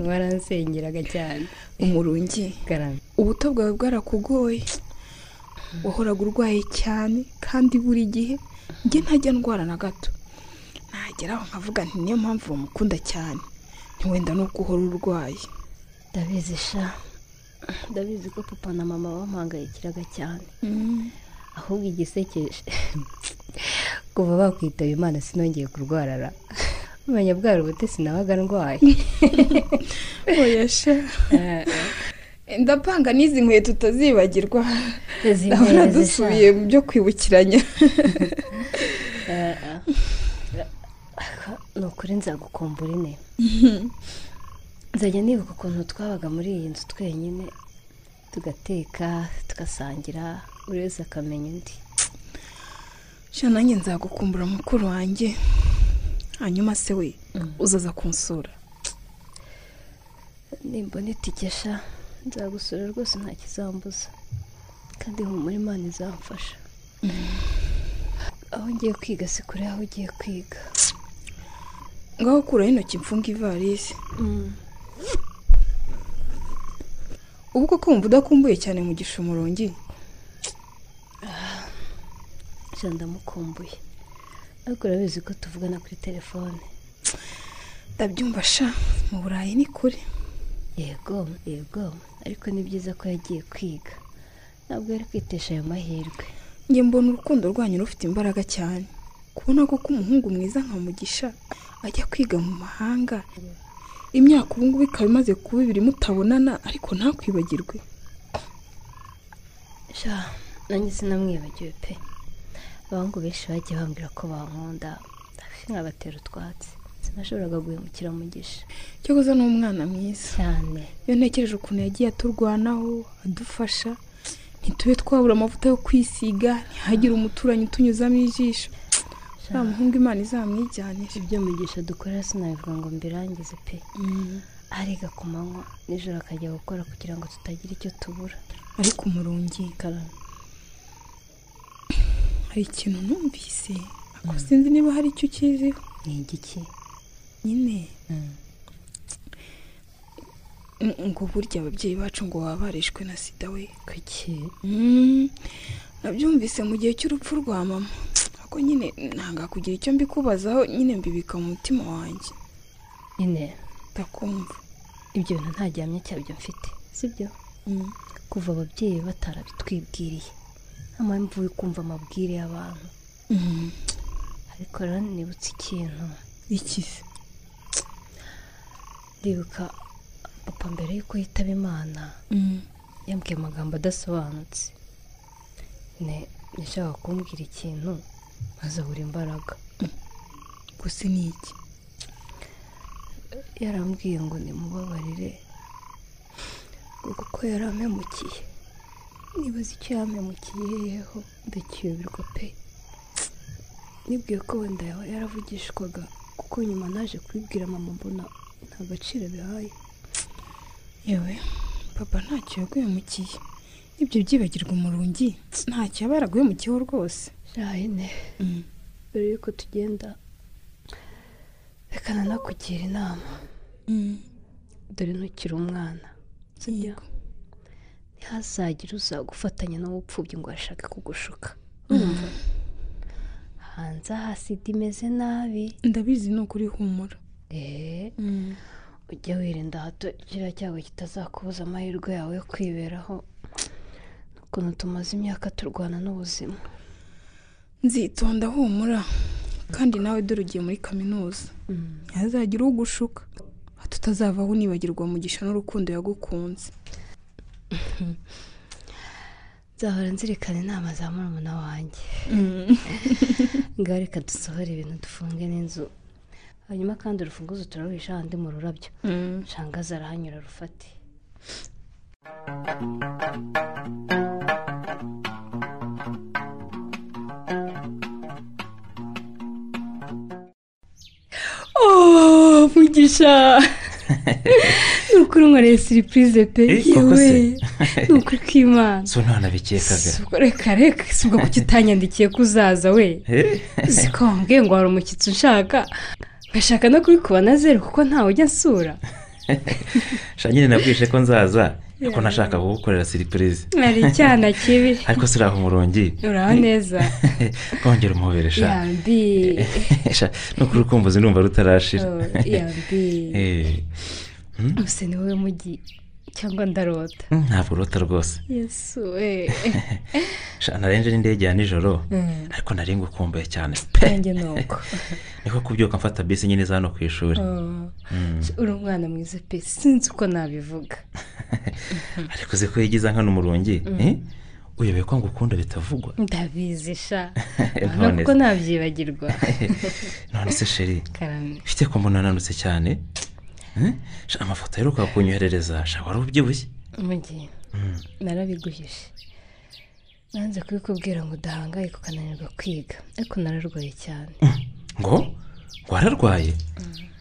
waransengeraga cyane umurungi garame ubuto bwawe bwarakugoye wahoraga urwaye cyane kandi buri gihe njye ntajya ndwara na gato nagera aho nkavuga nti niyo mpamvu bamukunda cyane ntiwenda nuko uhora urwaye ndabizi sha ndabizi ko papa na mama bamuhangayikiraga cyane ahubwo igisekeje kuva bakwitaba imana sinongeye kurwarara umenya bwari ubutesi nabaga ndwaye oya sha ndapanga n'izi nkweto utazibagirwa ndabona dusubiye mu byo kwibukiranya ni ukuri nzagukumbura ine nzajya nibuka ukuntu twabaga muri iyi nzu twenyine tugateka tugasangira buri wese akamenya undi sha nanjye nzagukumbura mukuru wanjye hanyuma se we uzaza kunsura nimba ntitikesha nzagusura rwose nta kizambuza kandi humura imana izamfasha aho ngiye kwiga si kure aho ugiye kwiga ngaho kuraho intoki mfunga ivarisi ubu koko wumva udakumbuye cyane mu gishumurongi jya ndamukumbuye ariko urabizi ko tuvugana kuri telefone ndabyumva sha mu burayi ni kure yego yego ariko ni byiza ko yagiye kwiga ntabwo yari kwitesha ayo mahirwe njye mbona urukundo rwanyu rufite imbaraga cyane kubona koko umuhungu mwiza nka mugisha ajya kwiga mu mahanga imyaka ubu ngubu ikaba imaze kuba ibiri mutabonana ariko ntakwibagirwe sha nanjye sinamwibagiwe pe abahungu benshi bagiye bambwira ko bankunda hafi nkabatera utwatsi sinashoboraga guhemukira mugisha cyakoze ni umwana mwiza cyane iyo ntekereje ukuntu yagiye aturwanaho adufasha ntitube twabura amavuta yo kwisiga ntihagire umuturanyi utunyuzamo ijisho nta muhungu imana izamwijyanira ibyo mugisha dukora sinabivuga ngo mbirangize pe ariga ku manywa nijoro akajya gukora kugira ngo tutagira icyo tubura ariko umurungi hari ikintu numvise ariko sinzi niba hari icyo ukiziho ni igiki nyine ngo burya ababyeyi bacu ngo baba barishwe na sida we kuki nabyumvise mu gihe cy'urupfu rwa mama ariko nyine ntanga kugira icyo mbikubazaho nyine mbibika mu mutima wanjye nyine ndakumva ibyo bintu nta gihamya cyabyo mfite sibyo kuva ababyeyi batarabitwibwiriye nta mpamvu yo kumva amabwire y'abantu ariko rero nibutse ikintu ikize ndibuka papa mbere y'uko yitaba imana yambwiye amagambo adasobanutse nashaka kumbwira ikintu azabura imbaraga gusa ni iki yarambwiye ngo nimubabarire kuko yari ampemukiye nibaza icyo yampemukiyeho ndakiyobirwa pe nibwiye ko wenda yaravugishwaga kuko nyuma naje kubibwira mama mbona nta gaciro bihaye yewe papa ntacyo yaguhemukiye ibyo byibagirwa umurungi ntacyo yaba yaraguhemukiyeho rwose jayine mbere yuko tugenda reka nanakugira inama dore ntukiri umwana sibyo ntihazagire uzagufatanya n'uwupfubye ngo arashake kugushuka urumva hanze aha sida imeze nabi ndabizi ni ukuri humura eee ujya wirinda hato kiriya cyago kitazakubuza amahirwe yawe yo kwiberaho ukuntu tumaze imyaka turwana n'ubuzima nzitonda humura kandi nawe dore ugiye muri kaminuza ntihazagire ugushuka hato utazavaho unibagirwa mugisha n'urukundo yagukunze nzahora nzirikana inama za murumuna wanjye ngaho reka dusohora ibintu dufunge n'inzu hanyuma kandi urufunguzo turaruhisha ahandi mu rurabyo nshangaza arahanyura rufate mugisha ni ukuri unkoreye siripurize pe yewe ni ukuri kw'imana so ntanabikekaga reka reka si ubwo kuki utanyandikiye ko uzaza we uziko wambwiye ngo hari umushyitsi unshaka ngashaka no kubikuba na zeru kuko ntawe ujya nsura shanyine nabwishe ko nzaza ko nashaka kugukorera siripurize ari icyana kibi ariko si uraho umurongi uraho neza kongera umubere sha yambi Sha, ni ukuri ukumbuzi numva rutarashira yambi Eh, gusa ni wowe mugi cyangwa ndarota ntabwo urota rwose yesu we shana renje n'indege ya nijoro Mm. ariko nari ngukumbuye cyane pe nanjye ni uko niko kubyuka mfata bisi nyine iza hano ku ishuri Oh. Mm. uri umwana mwiza pe sinzi uko nabivuga ariko uzi ko yigiza nkano umurungi Mm. eh? uyobewe ko ngukunda bitavugwa ndabizi sha None kuko se. nabyibagirwa none se sheri karame ufite ko mbona nanutse cyane Eh? Sha, amafoto aheruka kunyoherereza sha wari ubyibushye umugeni Mm. narabiguhishe nanze kubikubwira ngo udahangayika ukananirwa kwiga ariko nararwaye cyane ngo wararwaye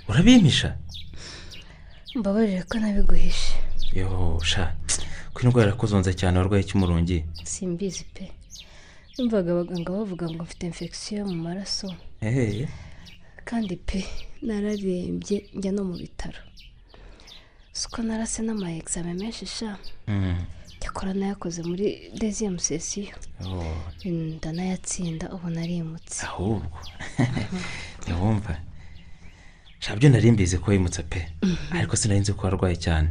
urabimisha mbabarire ko nabiguhishe yo sha ko indwara yakuzonze cyane warwaye cy'umurungi simbizi pe numvaga abaganga bavuga ngo mfite infection yo mu maraso ehehe kandi pe nararembye njya no mu bitaro si uko narase n'ama examen menshi sha Mm. cyakora nayakoze muri deuxième sesiyo Oh, Mm, ndanayatsinda ubu narimutse ahubwo ntiwumva sha byo nari mbizi ko wimutse pe Mhm. ariko sinari nzi ko warwaye cyane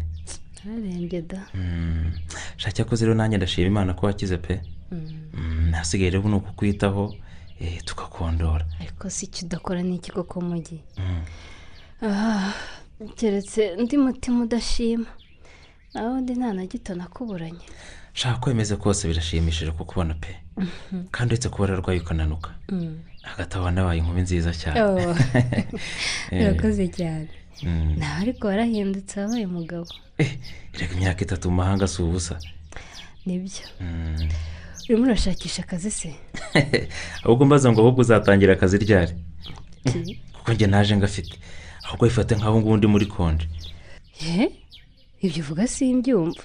nararembye da Mm. sha cyakoze rero nanjye ndashima imana ko wakize pe Mm, hasigaye rero ni ukukwitaho eh, tukakondora ariko si icyo udakora n'ikigo ko mujyi Mm. Ah, keretse undi mutima udashima nawe undi nta na gito nakuburanye shaka kwemeza kose birashimishije kukubona pe kandi uretse kuba wararwaye ukananuka Mm. hagati aho wanabaye inkumi nziza cyane Oh. Eh, urakoze cyane mm. nawe ariko warahindutse wabaye umugabo erega imyaka itatu mu mahanga si ubusa nibyo Mm. urimo urashakisha akazi se ahubwo mbaza ngo ahubwo uzatangira akazi ryari Iki? kuko njye naje ngafite ahubwo bifate nk'aho ngubu ndi muri konje ye ibyo uvuga simbyumva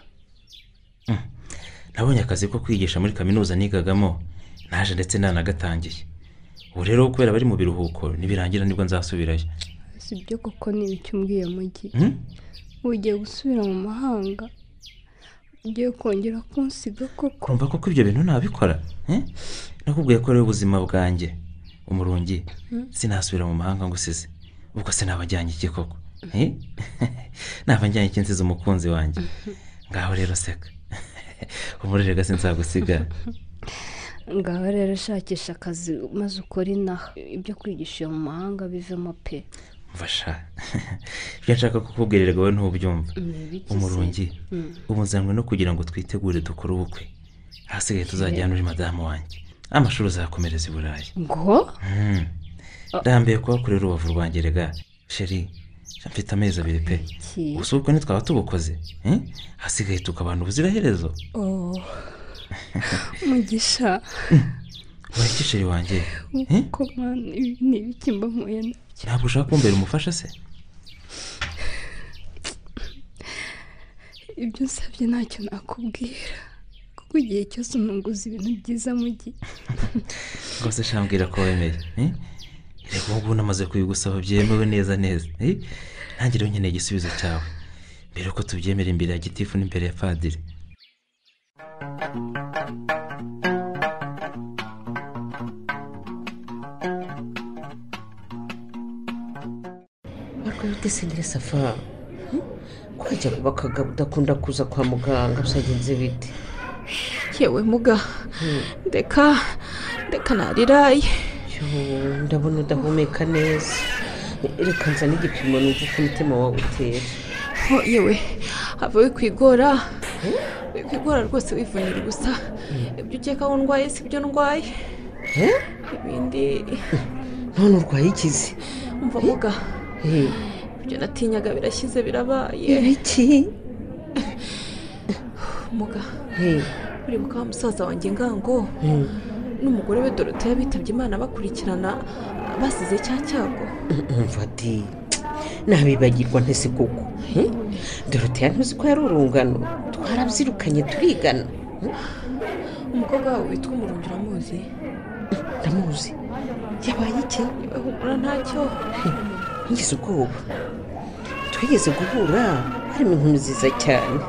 nabonye akazi ko kwigisha muri kaminuza nigagamo naje ndetse nanagatangiye ubu rero kubera bari mu biruhuko nibirangira nibwo nzasubirayo si ibyo koko ni ibyo umbwiye mujyi Hmm? ugiye gusubira mu mahanga ugiye kongera kunsiga koko kurumva koko ibyo bintu nabikora eh? nakubwiye ko ari ubuzima bwanjye umurungi Hmm. sinasubira mu mahanga ngo usize ubwo sinabajyanye iki koko Eh? nabajyanye iki nsize umukunzi wanjye ngaho rero seka umurerega sinzagusiga ngaho rero shakisha akazi maze ukore inaha ibyo kwigisha iyo mu mahanga bivemo pe mfasha ibyo nshaka kukubwirira wowe ntubyumva Nibigize. umurungi Mm. ubu nzanywe no kugira ngo twitegure dukore ubukwe hasigaye tuzajyana uri madamu wanjye amashuri uzakomereza i burayi ngo Mm. ndambiye kuhakorera urubavu rwanjye rega sheri sha mfite amezi abiri pe Iki? gusa ubwo ntitwaba tubukoze eh? hasigaye tukabana ubuziraherezo oh mugisha ubaye iki sheri wanjye nk'uko mani ibi ni ibiki mba mpuye na ntabwo ushaka kumbera umufasha se ibyo nsabye ntacyo nakubwira kuko igihe cyose ununguza ibintu byiza mu gihe rwose shambwira ko wemeye eh? reka ubu ngubu namaze kubigusaba byemewe neza neza eh? nanjye rero nkeneye igisubizo cyawe mbere yuko tubyemera imbere ya gitifu n'imbere ya padiri ariko witesengera safa kwajya kuba akagabo udakunda kuza kwa muganga byagenze bite yewe muga ndeka ndeka nariraye Yo, ndabona udahumeka neza reka nza n'igipimo numva uko umutima wawe utera ho yewe hava wikwigora wikwigora rwose wivunira ubusa ibyo ukeka ko ndwaye si byo ndwaye Eh? ibindi none urwaye ikizi umva muga Eh, ibyo natinyaga birashyize birabaye ibiki muga Eh, uribuka wa musaza wanjye ngango mm, n'umugore we dorote yabitabye imana bakurikirana basize cya cyago umva di nabibagirwa ntese koko Hmm? doroteya ntuzi ko yari urungano twarabyirukanye turigana umukobwa wawe witwa umurundi uramuzi ndamuzi yabaye iki niba humura ntacyo ngize ubwoba twigeze guhura harimo inkumi nziza cyane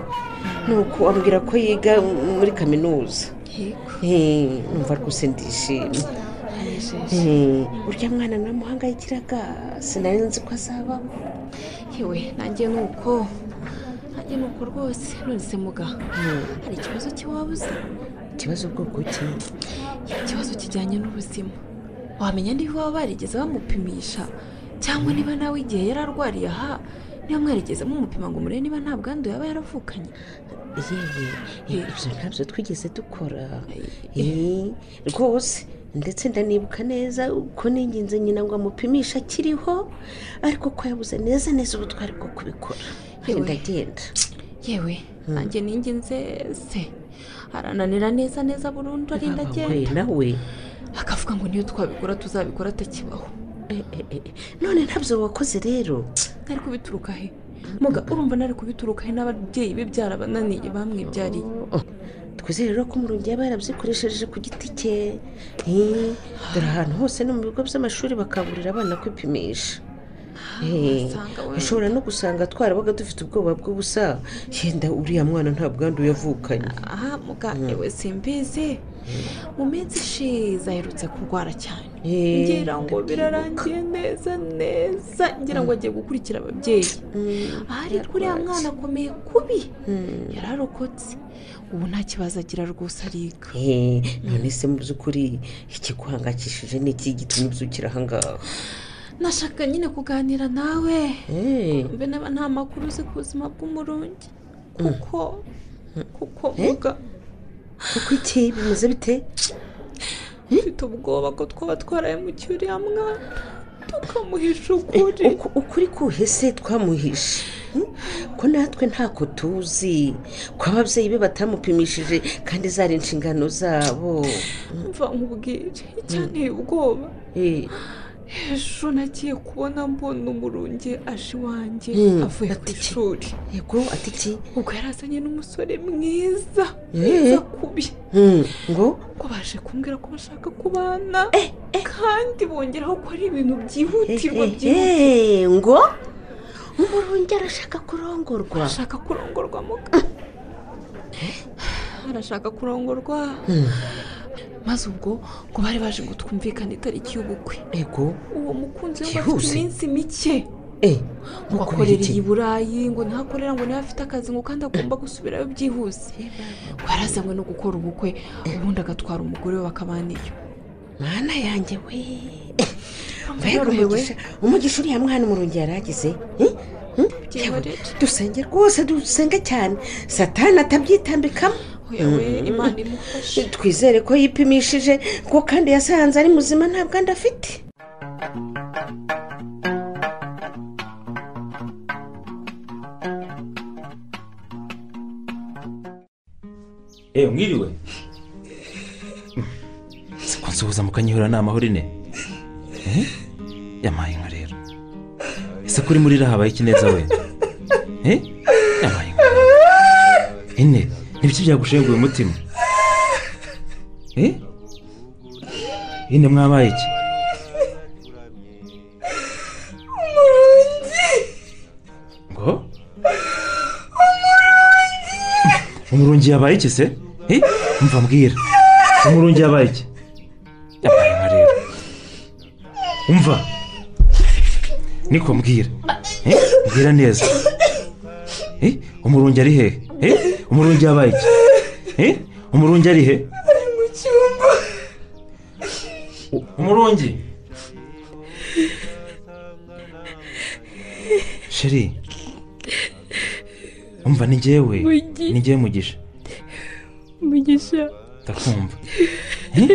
nuko ambwira ko yiga muri kaminuza yego Eh, numva rwose ndishimye anejeje Eh, urya mwana namuhangayikiraga sinari nzi ko azabaho yewe nanjye ni uko njye nuko rwose nonese muga hari ikibazo cy'iwabuze ikibazo bwoko ki ikibazo kijyanye n'ubuzima wamenya niba baba barigeze bamupimisha cyangwa niba nawe igihe yari arwariye aha niba mwarigeze mumupima ngo murebe niba nta bwandu yaba yaravukanye yewe ibyo ntabyo twigeze dukora Eh, rwose ndetse ndanibuka neza ko ninginze nyina ngo amupimishe akiriho ariko ko yabuze neza neza ubutwari bwo kubikora Yewe. ndagenda yewe nanjye ninginze se arananira neza neza burundu arinda we agenda nawe akavuga ngo niyo twabikora tuzabikora atakibaho none ntabyo wakoze rero ntari kubituruka he muga urumva ntari kubituruka he n'ababyeyi be byarabananiye bamwibyariye twizere rero ko umurungi yaba yarabzikoresheje ku giti cye Eh, dore ahantu hose no mu bigo by'amashuri bakaburira abana kwipimisha Eh, wasanga wenda. ushobora no gusanga twarabaga dufite ubwoba bw'ubusa yenda uriya mwana nta bwandu yavukanye aha muga yewe simbizi mu minsi ishize aherutse kurwara cyane Eh, ngira ngo birarangiye neza neza ngira ngo agiye gukurikira ababyeyi ahari uriya mwana akomeye kubi yararokotse ubu nta kibazo agira rwose ariga Eh, none se mu by'ukuri ikiguhangayikishije ni iki gitumye ubyukira aha ngaha nashaka nyine kuganira nawe Eh, mbe niba nta makuru uzi ku buzima bw'umurungi mm. kuko kuko Eh? muga kuko iki bimeze bite mfite ubwoba ko twaba twaraye mu uriya mwana tukamuhisha ukuri Uku- ukuri kuhe se twamuhishe Hmm? ko natwe ntako tuzi ko ababyeyi be batamupimishije kandi zari inshingano zabo mva nkubwire icyanteye ubwoba Eh, ejo nagiye kubona mbona umurungi aje iwanjye Mm. avuye ku ishuri yego ati iki ubwo yarazanye n'umusore mwiza Eh. mwiza kubi Hmm, ngo ko baje kumbwira ko bashaka kubana kandi bongeraho ko ari ibintu byihutirwa Eh, eh, byihutirwa eh, ngo umurungi arashaka kurongorwa arashaka kurongorwa muka arashaka kurongorwa Hmm, maze ubwo ngo bari baje ngo twumvikane itariki y'ubukwe yego uwo mukunzi we ngo afite Byihuse. iminsi mike Eh, nk'uko ngo akorera bihitiye. i burayi ngo ntakorera ngo niba afite akazi ngo kandi agomba gusubirayo byihuse ngo yarazanywe no gukora ubukwe ubundi agatwara umugore we bakabana iyo mana yanjye we mbega yorohewe umugisha umugisha uriya mwana umurungi yari agize Eh? Hmm? Yewe, dusenge rwose dusenge cyane satani atabyitambikamo Oya we, Imana imufashe twizere ko yipimishije ko kandi yasanze ari muzima nta bwandu afite eee mwiriwe siko nsuhuza mukanyihura ni amahoro ine Eh? yamaye inka rero ese kuri muri iriya habaye iki neza wenda Eh? yamaye inka ine nibyo byagushenguye umutima Eh? ine mwabaye iki ngo umurungi yabaye iki se Eh? mva mbwira umurungi yabaye iki yabaye inka rero umva niko mbwira Eh? mbwira neza Eh? umurungi ari hehe Eh? umurungi yabaye iki Eh? umurungi ari he ari mu cyumba umurungi sheri umva ni njyewe Mugi. ni njyewe mugisha umugisha ndakumva Eh?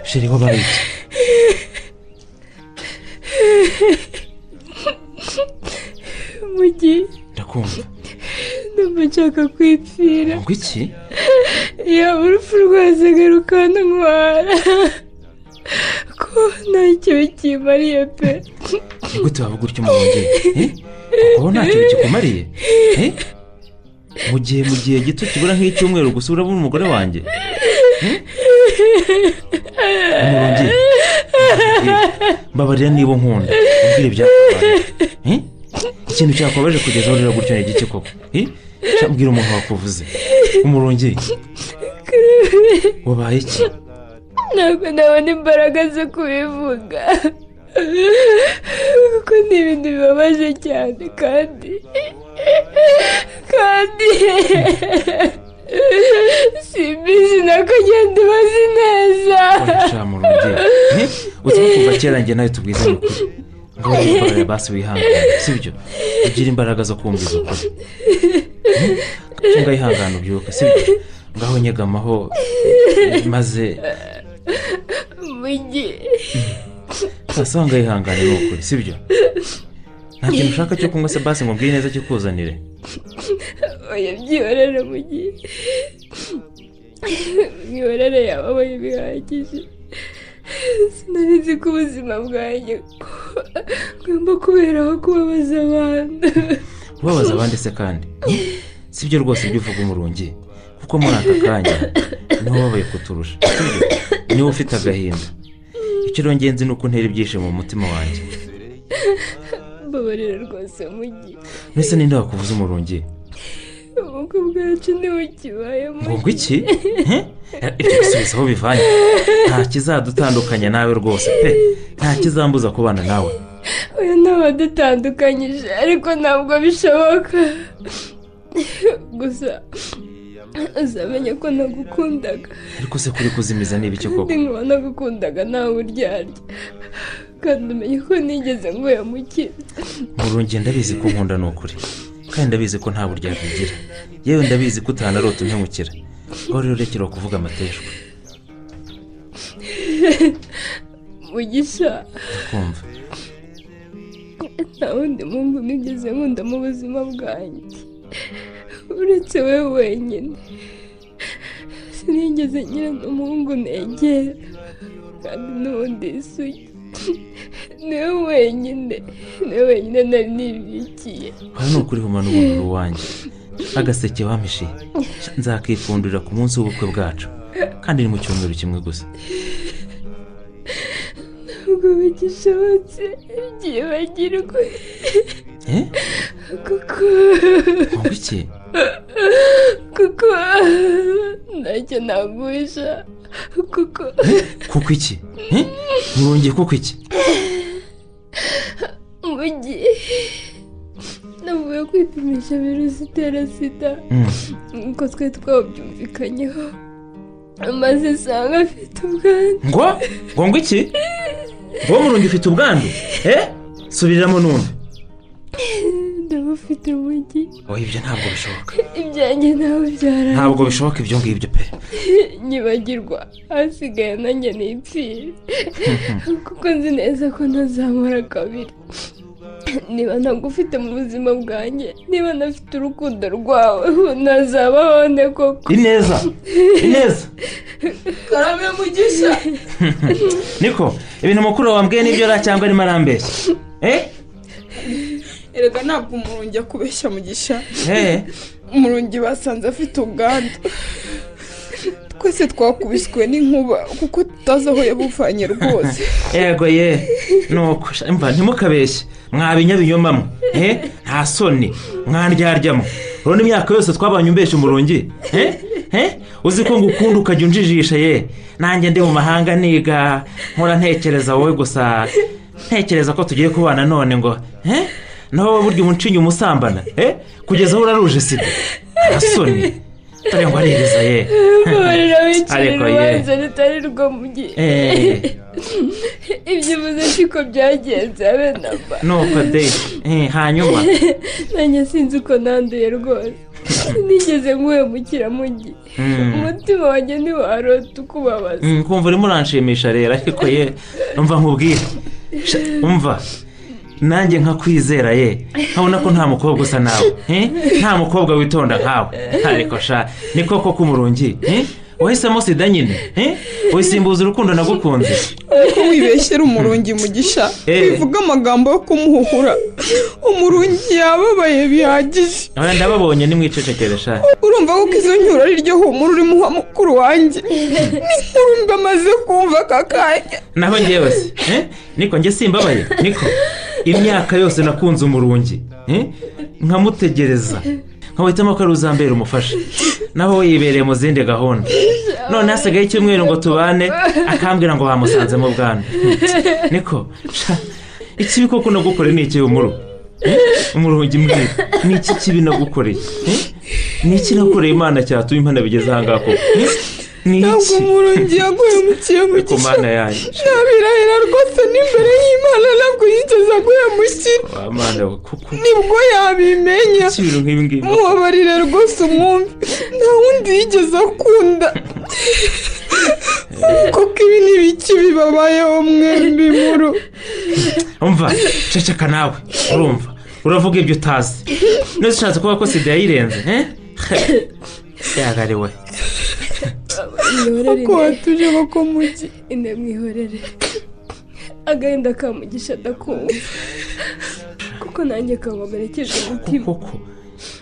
sheri wabaye iki mugi ndakumva ndumva nshaka kwipfira ngo iki yaba urupfu rwose garuka ntwara ko nta kibi kimariye pe ni gute wavuga utyo umurungi Eh? kuko nta kintu kikumariye Eh? mu gihe mu gihe gito kibura nk'icyumweru gusa urabona umugore wanjye umurungi mbabarira niba unkunda ubwire ibyakubaye Eh? ikintu cyakubabaje kugeza aho urira gutyo ni igiki koko Eh? Sha, mbwira umuntu wakuvuze umurungi wabaye iki ntabwo nabona imbaraga zo kubivuga kuko ni ibintu bibabaje cyane kandi kandi simbizi n'akagenda bazi neza murongi uzi ko kuva kera njye nawe tubwiza amakuru ngo wikorere basi wihangane sibyo ugira imbaraga zo kumviza ukuri tunga yihangane ubyuka sibyo ngaho nyegamaho maze mugi wasanga yihangane ni ukuri sibyo nta kintu ushaka cyo kunywa se basi ngo mbwire neza kikuzanire oya byihorere mugi mwihorere yababaye bihagije sinari nzi ko ubuzima bwanjye bugomba kuberaho kubabaza abantu kubabaza abandi se kandi sibyo rwose ibyo uvuga umurungi kuko muri aka kanya niho wabaye kuturusha Sibyo? niba ufite agahinda icyo ngenzi ni uko untera ibyishimo mu mutima wanjye mbabarira rwose mugi mbese ninde wakuvuza umurungi ubukwe bwacu ntibukibaye ngo ngo iki He? ibyo bisubizo aho bivanye nta kizadutandukanya nawe rwose pe nta kizambuza kubana nawe oya ntabadutandukanyije ariko ntabwo bishoboka gusa uzamenye ko nagukundaga ariko se kuri kuzimiza ni ibiki koko kandi nkaba nagukundaga ntawe uryarya kandi umenye ko nigeze nguye mu kintu murungi ndabizi ko nkunda ni ukuri kandi ndabizi ko nta buryarya ugira yewe ndabizi ko utanarota umpemukira ngaho rero rekera kuvuga amateshwa mugisha kumva nta wundi muntu nigeze nkunda mu buzima bwanjye uretse we wenyine sinigeze ngira n'umuhungu negera kandi n'ubundi isugi niwe wenyine niwe wenyine nari nibikiye hano ni ukuri humana ubuntu uwanjye agaseke wampishiye nzakikundurira ku munsi w'ubukwe bwacu kandi ni mu cyumweru kimwe gusa ntabwo bigishobotse byibagirwe Eh? kuko ngo iki kuko ntacyo nagusha kuko kuko iki He? murungi kuko iki mugi navuye kwipimisha virusi itera sida Mm. nkuko twari twabyumvikanyeho amaze isanga afite ubwandu ngo ngo ngo iki ngo murungi ufite ubwandu eh subiramo numve ndabufite umugi oya ibyo ntabwo bishoboka ibyanjye ntabwo byarangiye ntabwo bishoboka ibyo ngibyo pe nyibagirwa hasigaye nanjye nipfire kuko nzi neza ko ntazamara kabiri niba ntagufite mu buzima bwanjye niba nafite urukundo rwawe ntazabaho nde koko ineza ineza karame mugisha niko ibintu mukuru wambwiye nibyo ra cyangwa arimo arambeshya eh erega ntabwo umurungi akubeshya mugisha eh umurungi basanze afite ubwandu twese twakubiswe n'inkuba kuko tutazi aho yabuvanye rwose yego ye nuko sha- mva ntimukabeshye mwabinyabinyomamo eh nta soni mwandyaryamu urabona imyaka yose twabanye umbeshya umurungi eh eh uzi ko ngukunda ukajya unjijisha ye nanjye ndi mu mahanga niga nkora ntekereza wowe gusa ntekereza ko tugiye kubana none ngo eh naho wowe burya umucinyi umusambana eh kugeza aho uraruje sida nta soni dore ngo aririza ye mbabarira wicira Ariko ye. urubanza rutari rwo mugi Eh. ibyo uvuze siko byagenze abe namba nuko de eh hanyuma nanjye sinzi uko nanduye rwose sinigeze nkuhemukira mugi Mm. umutima wanjye ntiwarota ukubabaza Mm, kumva urimo uranshimisha rero ariko ye umva nkubwire Sha, umva nanjye nkakwizera ye nkabona ko nta mukobwa usa nawe eh? nta mukobwa witonda nkawe ariko sha ni koko k'umurungi eh? wahisemo sida nyine eh? wisimbuza urukundo nagukunze ariko wibeshyera umurungi mugisha Eh. bivuga amagambo yo kumuhuhura umurungi yababaye bihagije Ahora ndababonye nimwicecekere sha urumva ko izo nyura ari ryo humura urimo uha mukuru wanjye n'inkuru mbi amaze kumva aka kanya naho njyewe se eh? niko njye simbabaye niko imyaka yose nakunze umurungi eh? nkamutegereza nkawuhitamo ko ari uzambera umufasha naho we yibereye mu zindi gahunda none hasigaye icyumweru ngo tubane akambwira ngo bamusanzemo bwana niko sha, ikibi koko nagukoreye ni iki humuru umurongo mbwira ni iki kibi nagukoreye Eh? ni iki nakoreye imana cyatuma imana bigeze aha ngaha koko Eh? ni ntabwo iki umurongo yaguye mu kiyogo Ariko mana yanjye ntabirahira rwose n'imbere y'imana ntabwo yigeze aguye mu kiyogo wa mana we kuko nibwo yabimenya iki ibintu nk'ibi ngibi mubabarire rwose umwumve nta wundi yigeze akunda kuko ibi ni ibiki bibabayeho mwembi muru umva ceceka nawe urumva uravuga ibyo utazi neza ushatse kuvuga ko sida yayirenze eh? yagariwe Uko watuje bako mugi inde mwihorere agahinda kamugisha adakumva kuko nanjye kababarekeje umutima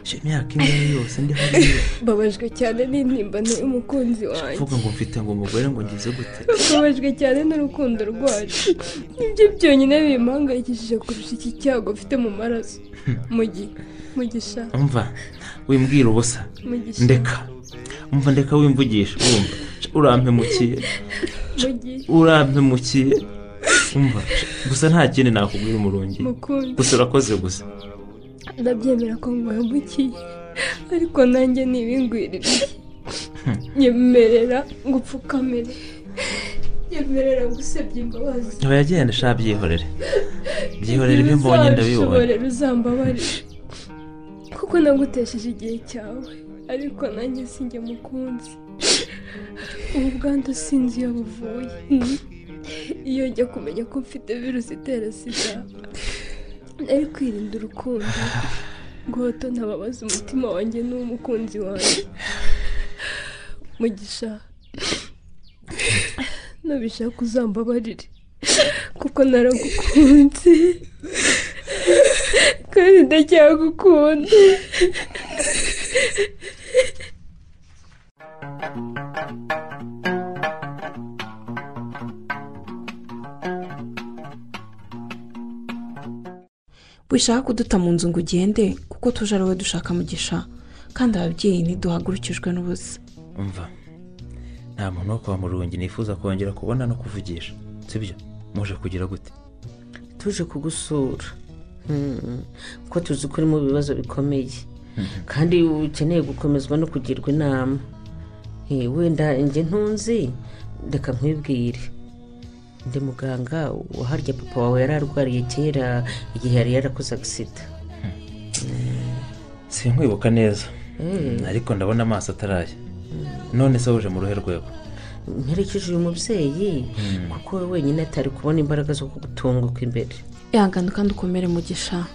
iyo myaka imwe ariyo yose ndi hariya babajwe cyane n'intimbano y'umukunzi wanjye uvuga ngo mfite ngo umugore ngo ngize gute babajwe cyane n'urukundo rwacu nibyo byonyine bimpangayikishije kurusha iki cyago mfite mu maraso mu gihe mu gishanga umva wimbwira ubusa Mugisha. ndeka umva ndeka wimvugisha wumva urampemukiye mu gihe urampemukiye umva gusa nta kindi nakubwira umurungi Mukunzi. gusa urakoze gusa ndabyemera ko nguhemukiye ariko nanjye ntibingwirire nyemerera gupfukamira nyemerera gusebya imbabazi aba yagenda ashaka byihorere byihorere ibyo mbonye ndabibonye Ntibizanshobore, uzambabarire kuko nagutesheje igihe cyawe ariko nanjye sinjye mukunzi ubu bwandu sinzi iyo buvuye iyo njya kumenya ko mfite virusi itera sida nari kwirinda urukundo rwoto ntababaza umutima wanjye n'umukunzi wanjye mugisha nubishaka uzambabarire kuko naragukunze kandi ndacyagukunda wishaka kuduta mu nzu ngo ugende kuko tuje ari wowe dushaka mugisha kandi ababyeyi ntiduhagurukijwe n'ubusa umva nta muntu wo kwa murungi nifuza kongera kubona no kuvugisha sibyo muje kugira gute tuje kugusura Hmm. kuko tuzi ko uri mu bibazo bikomeye kandi ukeneye gukomezwa no kugirwa inama Eh, wenda njye ntunzi reka nkwibwire ndi muganga waharya papa wawe yari arwariye kera igihe yari yarakoze agisida sinkwibuka neza Mm. ariko ndabona amaso ataraya none se wuje mu ruhe rwego mperekeje uyu mubyeyi kuko we wenyine atari kubona imbaraga zo kugutunguka imbere ihangane kandi ukomere mugisha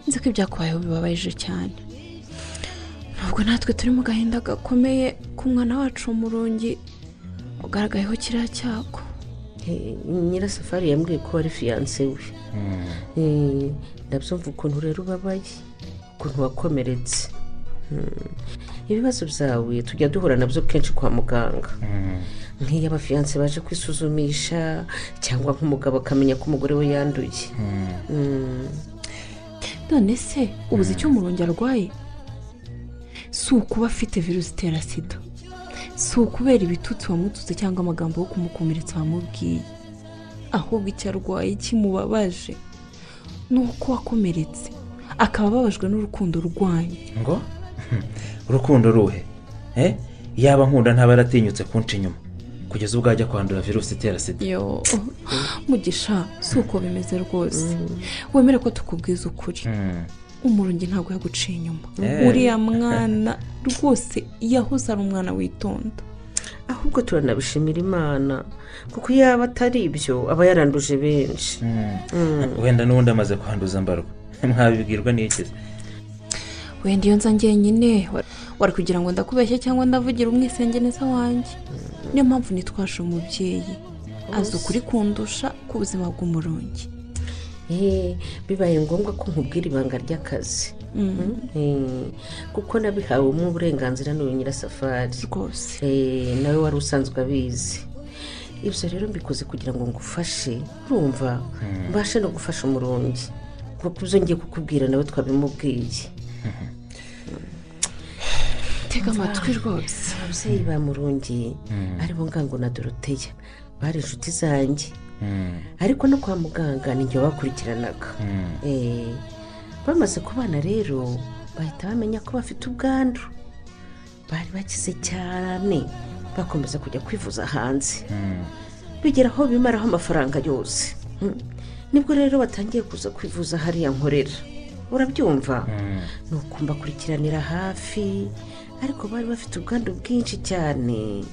nzi ko ibyakubayeho bibabaje cyane ntabwo natwe turi mu gahinda gakomeye k'umwana wacu w'umurungi ugaragayeho kiriya cyago Eh, nyirasafari yambwiye ko wari fiyanse we Eh, ndabyumva ukuntu rero ubabaye ukuntu wakomeretse Hmm. ibibazo byawe tujya duhura nabyo kenshi kwa muganga nk'iyo abafiyanse baje kwisuzumisha cyangwa nk'umugabo akamenya ko umugore we yanduye Hmm. none se ubuze icyo umurungi arwaye si ukuba afite virusi itera sida si ukubera ibitutsi wamututse cyangwa amagambo yo kumukomeretsa wamubwiye ahubwo icyo arwaye kimubabaje ni uko wakomeretse akaba ababajwe n'urukundo rwanyu ngo urukundo ruhe Eh? yaba nkunda ntaba yaratinyutse kunca inyuma kugeza ubwo ajya kwandura virusi itera sida yo mugisha si uko bimeze rwose wemere ko tukubwiza ukuri umurungi ntabwo yaguciye inyuma Eh. uriya mwana rwose yahoze ari umwana witonda ahubwo turanabishimira imana kuko yaba atari ibyo aba yaranduje benshi Hmm. wenda n'ubundi amaze kwanduza mbarwa mwabibwirwa n'iki se? wenda iyo nza njyenyine wa- wari kugira ngo ndakubeshye cyangwa ndavugira umwisenge neza wanjye niyo mpamvu nitwaje umubyeyi azi ukuri kundusha k'ubuzima bw'umurungi Eh, bibaye ngombwa ko nkubwira ibanga ry'akazi Mm. Eh, kuko nabihawemo uburenganzira n'uyu nyirasafari rwose nawe wari usanzwe abizi ibyo rero mbikoze kugira ngo ngufashe urumva mbashe no gufasha umurundi kuko ibyo ngiye kukubwira nawe twabimubwiye tega amatwi rwose ababyeyi ba murundi aribo ngango na doroteya bari inshuti zanjye ariko no kwa muganga ni njye wabakurikiranaga Eh, bamaze kubana rero bahita bamenya ko bafite ubwandu bari bakize cyane bakomeza kujya kwivuza hanze bigera aho bimaraho amafaranga yose Mm. nibwo rero batangiye kuza kwivuza hariya nkorera urabyumva ni ukumbakurikirana hafi ariko bari bafite ubwandu bwinshi cyane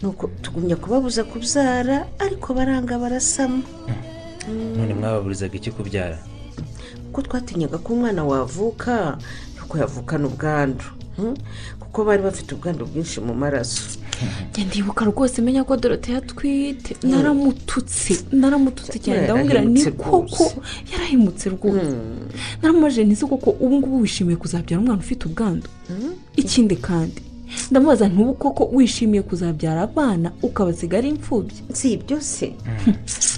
nuko tugumya kubabuza kubyara ariko baranga barasama none mwababurizaga iki kubyara kuko twatinyaga ko umwana wavuka yuko yavukana ubwandu Mm. kuko bari bafite ubwandu bwinshi mu maraso ndibuka rwose menya ko dorote yatwite naramututse naramututse cyane ndamubwira ni Yarahemutse koko yarahemutse rwose naramubaje ntizi koko ubu ngubu wishimiye kuzabyara umwana ufite ubwandu ikindi kandi ndamubaza ntubu koko wishimiye kuzabyara abana ukabasiga ari imfubyi si byose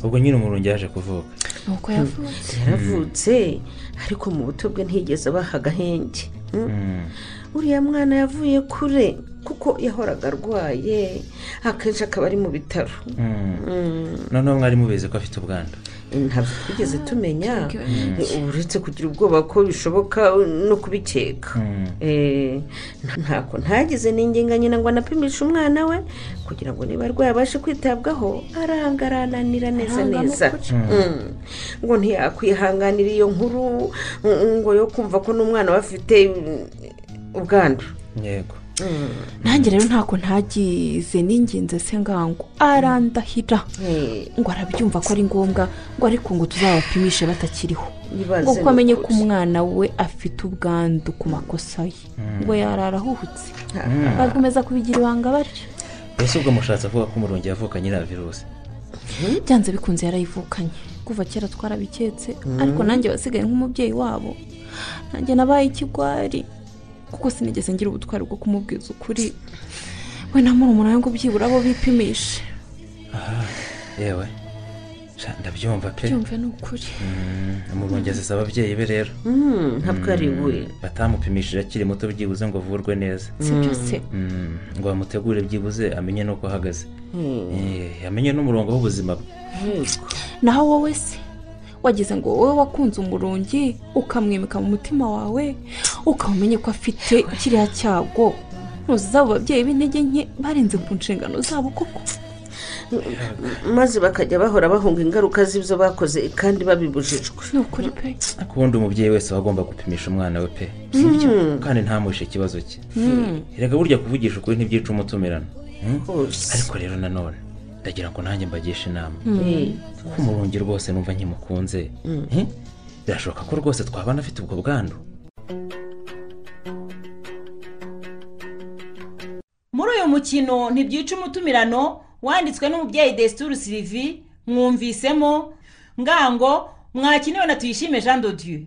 ubwo nyine umurungi yaje kuvuka nuko yavutse yaravutse ariko mu buto bwe ntiyigeze abaha agahenge Mm. uriya mwana yavuye kure kuko yahoraga arwaye akenshi akaba ari mu bitaro Mm. noneho mwari mubizi ko afite ubwandu ntabwo twigeze tumenya eh, uretse kugira ubwoba ko bishoboka no kubikeka Eh, nta- ntako ntagize n'inginga nyina ngo anapimishe umwana we kugira ngo niba arwaye abashe kwitabwaho aranga arananira neza Aranga neza n'ukuri. Mm. ngo ntiyakwihanganira iyo nkuru mm, ngo yo kumva ko n'umwana we afite mm, ubwandu yego nanjye rero ntako ntagize n'ingenzi se ngango arandahira ngo arabyumva ko ari ngombwa ngo ariko ngo tuzabapimishe batakiriho Nibaze ngo kuko amenye ko n'ukuri. umwana we afite ubwandu ku makosa ye ngo yarara ahuhutse Mm. bakomeza kubigira ibanga batyo mbese ubwo mushatse avuga ko umurungi yavukanye na virusi byanze bikunze yarayivukanye kuva kera twarabiketse Mm. ariko nanjye wasigaye nk'umubyeyi wabo nanjye nabaye ikigwari kuko sinigeze ngira ubutwari bwo kumubwiza ukuri we na murumuna we ngo byibura abo bipimishe aha yewe sha, ndabyumva pe byumve ni ukuri Mm, umurungi aziza ababyeyi be rero Mm, ntabwo ari we. Mm, batamupimishije akiri muto byibuze ngo avurwe neza Si byo se. Mm, ngo bamutegure byibuze amenye n'uko ahagaze Mm. Eh, amenye n'umurongo w'ubuzima bwe naho wowe se wagize ngo wowe wakunze umurungi ukamwimika mu mutima wawe ukaba umenye ko afite kiriya cyago ntuziza abo babyeyi b'intege nke barenze ku nshingano zabo koko maze bakajya bahora bahunga ingaruka z'ibyo bakoze kandi babibujijwe ni ukuri pe ariko ubundi umubyeyi wese aba agomba gupimisha umwana we pe Sibyo. kandi ntamuhishe ikibazo cye Mm. reka burya kuvugisha ukuri ntibyica umutumirano Mm? Rwose. ariko rero nanone ndagira ngo nanjye mbagishe inama Mm. kuko umurungi rwose numva nkimukunze Eh? birashoboka ko rwose twabana afite ubwo bwandu muri uyu mukino ntibyica umutumirano wanditswe n'umubyeyi desituru sirivi mwumvisemo ngango mwakiniwe na tuyishime jean dodieu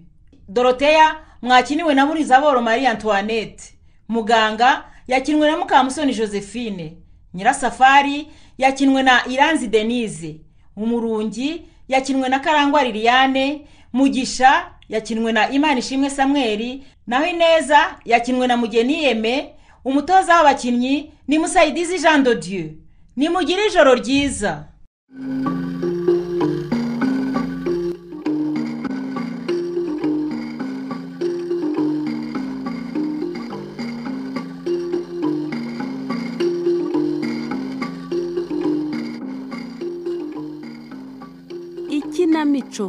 doroteya mwakiniwe na murizaboro marie antoinette muganga yakinwe na mukamusoni josephine nyirasafari yakinwe na iranzi denise umurungi yakinwe na karangwa liliane mugisha yakinwe na imana ishimwe samweri naho ineza yakinwe na mugeni yeme umutoza w'abakinnyi ni musayidizi jean de dieu nimugire ijoro ryiza ikinamico